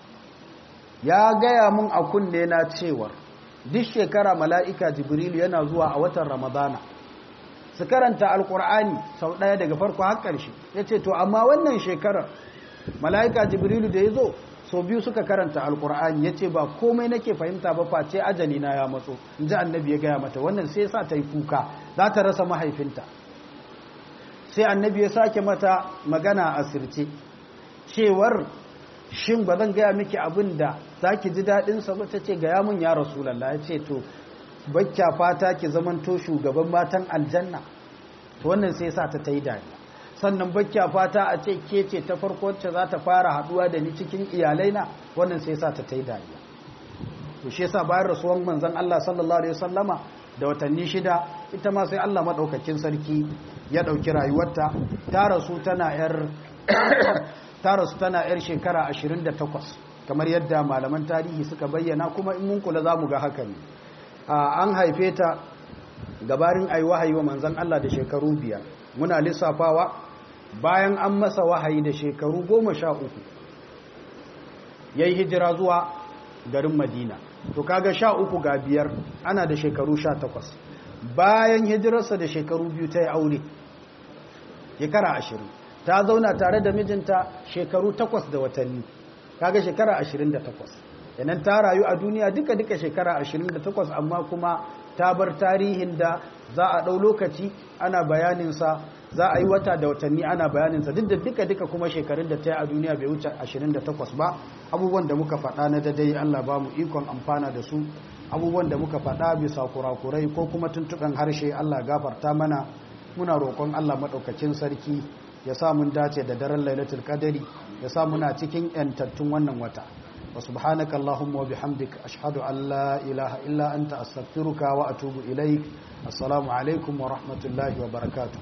ya gaya mun a kunne na cewar duk shekara mala'ika jibrilu yana zuwa a watan ramadana su karanta alkur'ani sau ɗaya daga farko har ƙarshe ya ce to amma wannan shekarar mala'ika jibrilu da ya zo sau biyu suka karanta alkur'ani ya ce ba komai nake fahimta ba face ajali na ya matso in ji annabi ya gaya mata wannan sai sa ta yi kuka za ta rasa mahaifinta sai annabi ya sake mata magana a sirce cewar shin ba zan gaya miki abin da za ki ji daɗinsa ba ta ce gaya mun ya rasulallah ya ce to bakya fata ki zamanto shugaban matan aljanna to wannan sai sa ta ta yi dariya sannan bakya fata a ce ke ce ta farko wacce za ta fara haduwa da ni cikin iyalaina wannan sai sa ta ta yi dariya to shi yasa bayan rasuwan manzon Allah sallallahu alaihi wasallama da watanni shida ita ma sai Allah madaukakin sarki ya dauki rayuwarta ta rasu tana yar ta rasu tana yar shekara 28 kamar yadda malaman tarihi suka bayyana kuma in mun kula zamu ga haka ne an haife ta gabarin ayi wahayi wa manzan Allah da shekaru biyar muna lissafawa bayan an masa wahayi da shekaru goma sha uku ya yi hijira zuwa garin madina to kaga sha uku ga biyar ana da shekaru sha takwas bayan hijirarsa da shekaru biyu ta yi aure shekara ashirin ta zauna tare da mijinta shekaru takwas da watanni kaga shekara ashirin da takwas yanan ta rayu a duniya duka-duka shekara 28 amma kuma ta bar tarihin da za a ɗau lokaci ana bayaninsa za a yi wata da watanni ana bayaninsa duk da duka-duka kuma shekarun da ta yi a duniya bai wuce 28 ba abubuwan da muka faɗa na dadai Allah ba mu ikon amfana da su abubuwan da muka faɗa bisa kurakurai ko kuma tuntuɓen harshe Allah gafarta mana muna roƙon Allah maɗaukacin sarki ya sa mun dace da daren lailatul qadari ya sa muna cikin 'yantattun wannan wata وسبحانك اللهم وبحمدك أشهد أن لا إله إلا أنت أستغفرك وأتوب إليك السلام عليكم ورحمة الله وبركاته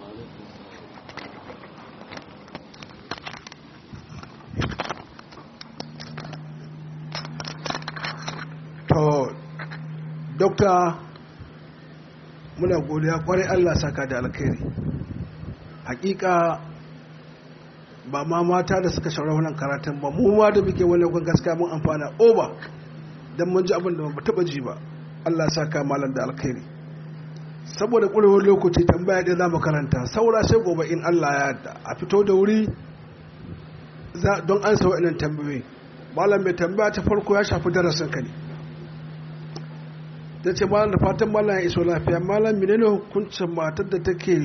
to dokta muna godiya kwarai Allah saka da alkhairi hakika ba ma mata da suka shaura wannan karatun ba mu ma da muke wannan kun gaskiya mun amfana oba dan mun ji abin da ba taba ji ba Allah saka malam da alkhairi saboda ƙurewar lokaci tambaya da za mu karanta saura sai gobe in Allah ya yarda a fito da wuri don an sa wa'annan tambayoyi malam mai tambaya ta farko ya shafi darasin ka ne da ce malam da fatan malam ya iso lafiya malam menene hukuncin matar da take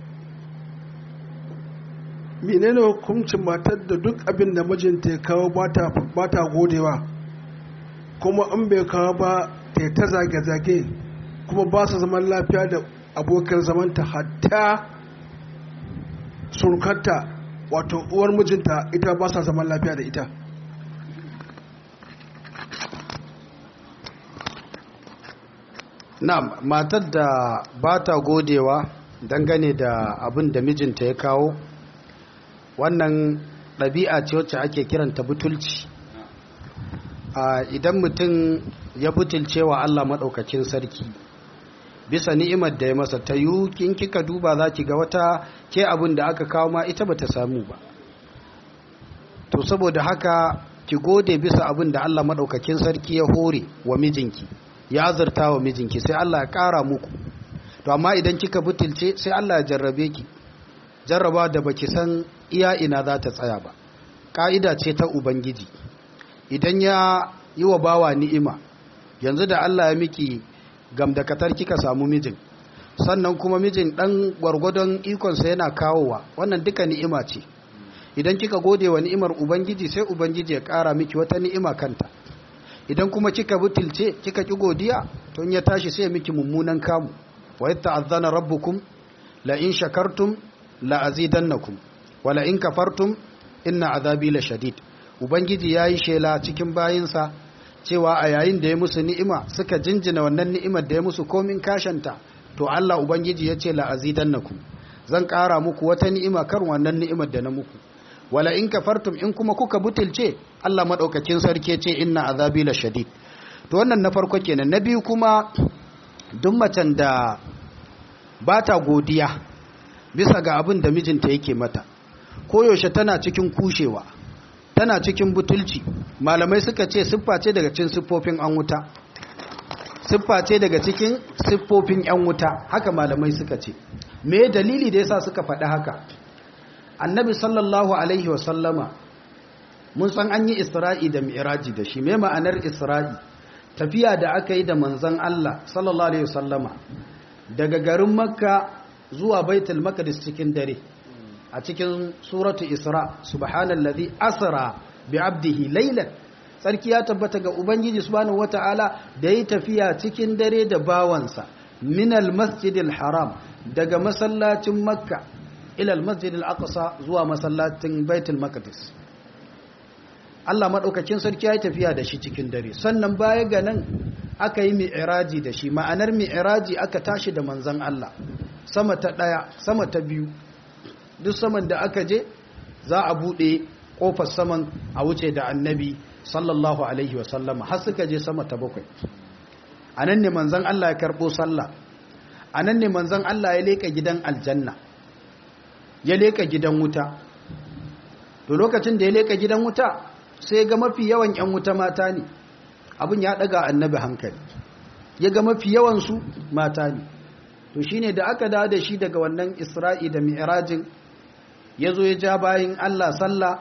menene hukuncin matar da duk abin da mijinta ya kawo ba ta godewa kuma in bai kawo ba ta ta zage-zage kuma ba su zaman lafiya da abokan zamanta hatta surkanta wato uwar mijinta ita ba sa zaman lafiya da ita na matar da ba ta godewa dangane da abin da mijinta ya kawo wannan ɗabi'a ce wacce ake kiranta butulci idan mutum ya butulce wa Allah maɗaukakin sarki bisa ni'imar da ya masa ta yi kin kika duba za ki ga wata ke abin da aka kawo ma ita bata samu ba to saboda haka ki gode bisa abin da Allah maɗaukakin sarki ya hore wa mijinki ya azurta wa mijinki sai Allah ya ƙara muku to amma idan kika butulce sai Allah ya jarrabe ki jarraba da baki san iya ina za ta tsaya ba ƙa'ida ce ta ubangiji idan ya yi wa bawa ni'ima yanzu da Allah ya miki gamdakatar kika samu mijin sannan kuma mijin ɗan gwargwadon ikonsa yana kawowa wannan duka ni'ima ce idan kika gode wa ni'imar ubangiji sai ubangiji ya ƙara miki wata ni'ima kanta idan kuma kika butulce kika ki godiya to in ya tashi sai miki mummunan kamu wa yata'azzana rabbukum la in shakartum la azidannakum wa la in kafartum inna azabi la shadid ubangiji yayi shela cikin bayinsa cewa a yayin da ya musu ni'ima suka jinjina wannan ni'imar da ya musu komin kashanta to Allah ubangiji ya ce la azidannakum zan ƙara muku wata ni'ima kan wannan ni'imar da na muku wala in kafartum in kuma kuka butulce Allah madaukakin sarki ce inna azabi la shadid to wannan na farko kenan na biyu kuma duk macen da ba ta godiya bisa ga abin da mijinta yake mata koyaushe tana cikin kushewa tana cikin butulci malamai suka ce siffa ce daga cikin siffofin an wuta siffa ce daga cikin siffofin yan wuta haka malamai suka ce me dalili da yasa suka faɗi haka annabi sallallahu alaihi wasallama mun san an yi isra'i da mi'raji da shi me ma'anar isra'i tafiya da aka yi da manzon Allah sallallahu alaihi wasallama daga garin makka zuwa baitul maqdis cikin dare a cikin suratu isra subhanallazi asra bi abdihi laylan sarki ya tabbata ga ubangiji subhanahu wataala da yi tafiya cikin dare da bawansa minal masjidil haram daga masallacin makka ila almasjidil aqsa zuwa masallacin baitul maqdis Allah madaukakin sarki ya yi tafiya da shi cikin dare sannan baya ga nan aka yi mi'raji da shi ma'anar mi'raji aka tashi da manzon Allah sama ta daya sama ta biyu duk saman da aka je za a buɗe ƙofar saman a wuce da annabi sallallahu alaihi wasallama har suka je sama ta bakwai a nan ne manzan Allah ya karɓo sallah a nan ne manzan Allah ya leƙa gidan aljanna ya leƙa gidan wuta to lokacin da ya leƙa gidan wuta sai ga mafi yawan 'yan wuta mata ne abin ya ɗaga annabi hankali ya ga mafi yawansu mata ne to shine da aka dawo da shi daga wannan isra'i da mi'rajin ya zo ya ja bayan Allah sallah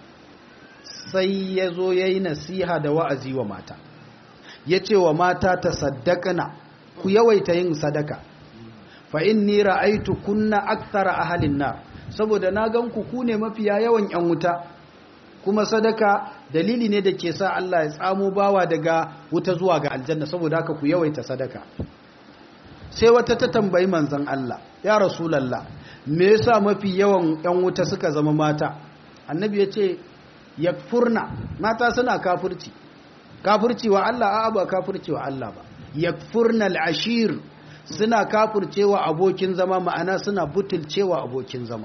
sai ya zo ya yi nasiha da wa'azi wa mata ya ce wa mata ta saddakana ku yawaita yin sadaka fa inni ra'aitu kunna akthara ahalin na saboda na gan ku ku ne mafiya yawan yan wuta kuma sadaka dalili ne da ke sa Allah ya tsamo bawa daga wuta zuwa ga aljanna saboda haka ku yawaita sadaka sai wata ta tambayi manzon Allah ya rasulallah me yasa mafi yawan yan wuta suka zama mata annabi ya ce yakfurna mata suna kafirci kafirci wa Allah a ba kafirci wa Allah ba yakfurna al'ashir suna kafircewa abokin zama ma'ana suna butulcewa abokin zama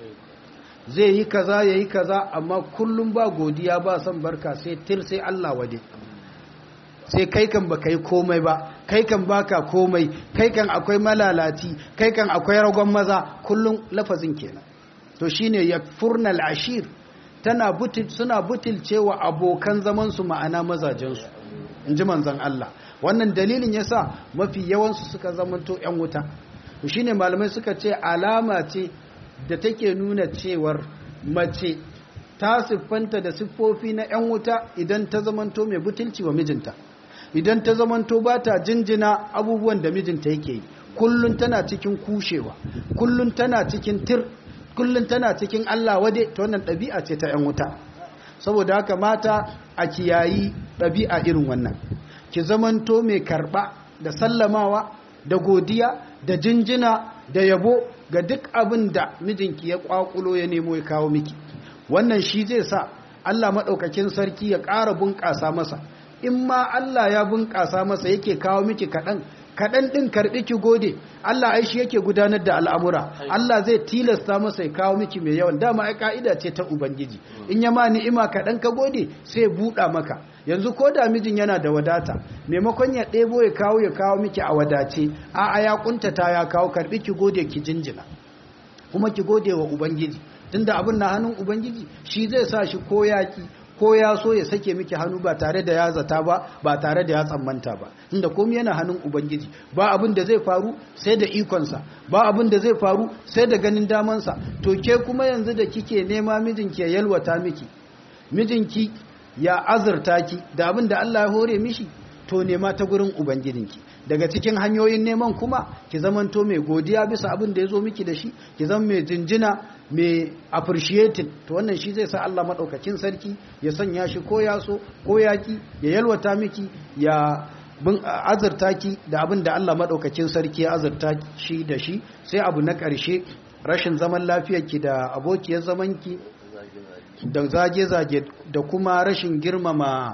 zai yi kaza ya yi kaza amma kullum ba godiya ba son barka sai tir sai Allah wade sai kai kan ba kai komai ba kai kan baka komai kai kan akwai malalati kai kan akwai ragon maza kullum lafazin kenan to shine yakfurnal ashir tana butil suna butulcewa abokan zaman su ma'ana mazajen su inji manzon Allah wannan dalilin yasa mafi yawan su suka zamanto yan wuta to shine malamai suka ce alama ce da take nuna cewar mace ta siffanta da siffofi na 'yan wuta idan ta zamanto mai butulci wa mijinta idan ta zamanto ba ta jinjina abubuwan da mijinta yake yi kullum tana cikin kushewa kullum tana cikin tir kullum tana cikin Allah wade ta wannan ɗabi'a ce ta 'yan wuta saboda haka mata a kiyayi ɗabi'a irin wannan ki zamanto mai karɓa da sallamawa da godiya da jinjina da yabo ga duk abin da mijinki ya kwakulo ya nemo ya kawo miki wannan shi zai sa Allah maɗaukakin sarki ya ƙara bunƙasa masa in ma Allah ya bunƙasa masa yake kawo miki kaɗan kaɗan ɗin karɓi ki gode Allah ai shi yake gudanar da al'amura Allah zai tilasta masa ya kawo miki mai yawan dama ai ka'ida ce ta ubangiji in ya ma ni'ima kaɗan ka gode sai buɗa maka yanzu ko da mijin yana da wadata maimakon ya ɗebo ya kawo ya kawo miki a wadace a a ya kuntata ya kawo karbi ki gode ki jinjina kuma ki gode wa ubangiji tunda abin na hannun ubangiji shi zai sa shi ko yaki ko ya so ya sake miki hannu ba tare da ya zata ba ba tare da ya tsammanta ba inda komai yana hannun ubangiji ba abin da zai faru sai da ikonsa ba abin da zai faru sai da ganin damansa to ke kuma yanzu da kike nema mijinki ya yalwata miki mijinki ya azurta ki da abin da Allah ya hore mishi to nema ta gurin ubangijinki daga cikin hanyoyin neman kuma ki zamanto mai godiya bisa abin da ya zo miki da shi ki zama mai jinjina mai appreciating to wannan shi zai sa Allah madaukakin sarki ya sanya shi ko ya so ko ya ki ya yalwata miki ya bin azurta ki da abin da Allah madaukakin sarki ya azurta shi da shi sai abu na ƙarshe rashin zaman lafiyarki da abokiyar zamanki da zage-zage da kuma rashin girmama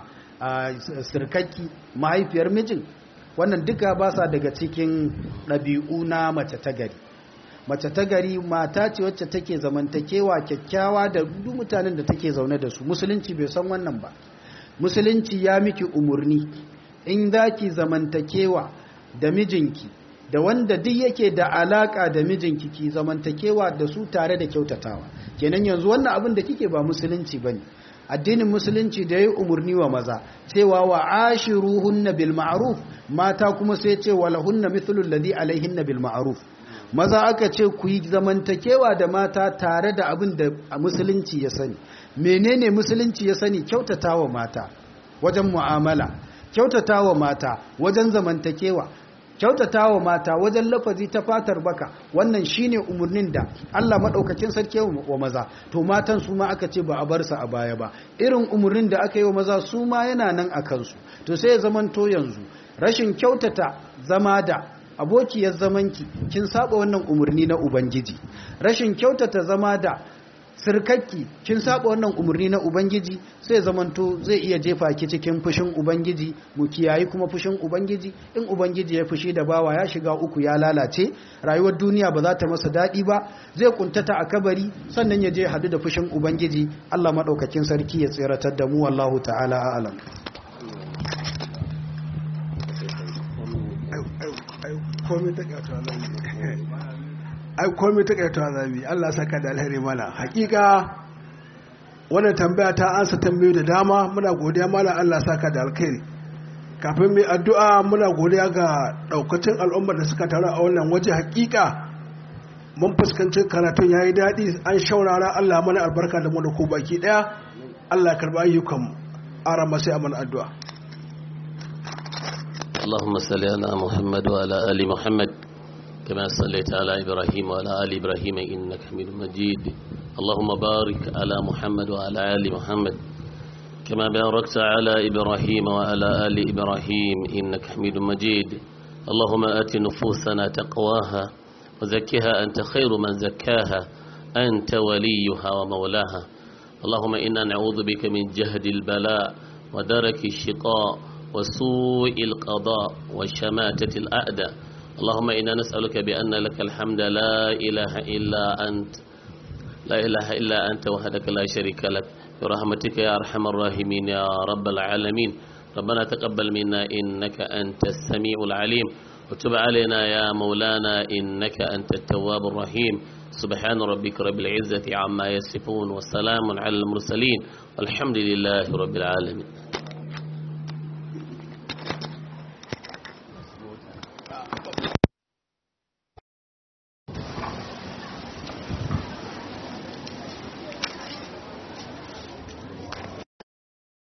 sirkaki mahaifiyar mijin wannan duka ba sa daga cikin ɗabi'u na mace ta gari mace ta gari mata ce wacce take zamantakewa kyakkyawa da duk mutanen da take zaune da su musulunci bai san wannan ba musulunci ya miki umurni in za ki zamantakewa da mijinki da wanda duk yake da alaka da mijinki ki zamantakewa da su tare da kyautatawa kenan yanzu wannan abin da kike ba musulunci bane addinin musulunci da yayi umurni wa maza cewa wa ashiruhunna bil ma'ruf mata kuma sai ce walahunna mithlu alladhi alaihinna bil ma'ruf maza aka ce ku yi zamantakewa da mata tare da abin da musulunci ya sani menene musulunci ya sani kyautatawa mata wajen mu'amala kyautatawa mata wajen zamantakewa kyautatawa mata wajen lafazi ta fatar baka wannan shine umurnin da Allah madaukakin sarki wa maza to matan su ma aka ce ba a bar su a baya ba irin umurnin da aka yi wa maza su ma yana nan a kansu to sai ya zamanto yanzu rashin kyautata zama da abokiyar zamanki kin saba wannan umurni na ubangiji rashin kyautata zama da sirkakki kin saba wannan umarni na ubangiji sai zamanto zai iya jefa ki cikin fushin ubangiji mu kiyayi kuma fushin ubangiji in ubangiji ya fushi da bawa ya shiga uku ya lalace rayuwar duniya ba za ta masa daɗi ba zai kuntata a kabari sannan ya je hadu da fushin ubangiji Allah madaukakin sarki ya tsiratar da mu wallahu ta'ala a'lam ai komai ta kaitawa zabi Allah saka da alheri mana hakika wannan tambaya ta ansa tambayoyi da dama muna godiya mana Allah saka da alheri kafin mai addu'a muna godiya ga daukacin al'ummar da suka taru a wannan waje hakika mun fuskanci karatun yayi daɗi an shaurara Allah mana albarka da mu da ku baki daya Allah ya karba ayyukan mu arama sai a mana addu'a اللهم صل على محمد وعلى آل محمد كما صليت على إبراهيم وعلى آل إبراهيم إنك حميد مجيد اللهم بارك على محمد وعلى آل محمد كما باركت على إبراهيم وعلى آل إبراهيم إنك حميد مجيد اللهم آت نفوسنا تقواها وزكها أنت خير من زكاها أنت وليها ومولاها اللهم إنا نعوذ بك من جهد البلاء ودرك الشقاء وسوء القضاء وشماتة الأعداء اللهم إنا نسألك بأن لك الحمد لا إله إلا أنت لا إله إلا أنت وحدك لا شريك لك برحمتك يا أرحم الراحمين يا رب العالمين ربنا تقبل منا إنك أنت السميع العليم وتب علينا يا مولانا إنك أنت التواب الرحيم سبحان ربك رب العزة عما يصفون والسلام على المرسلين والحمد لله رب العالمين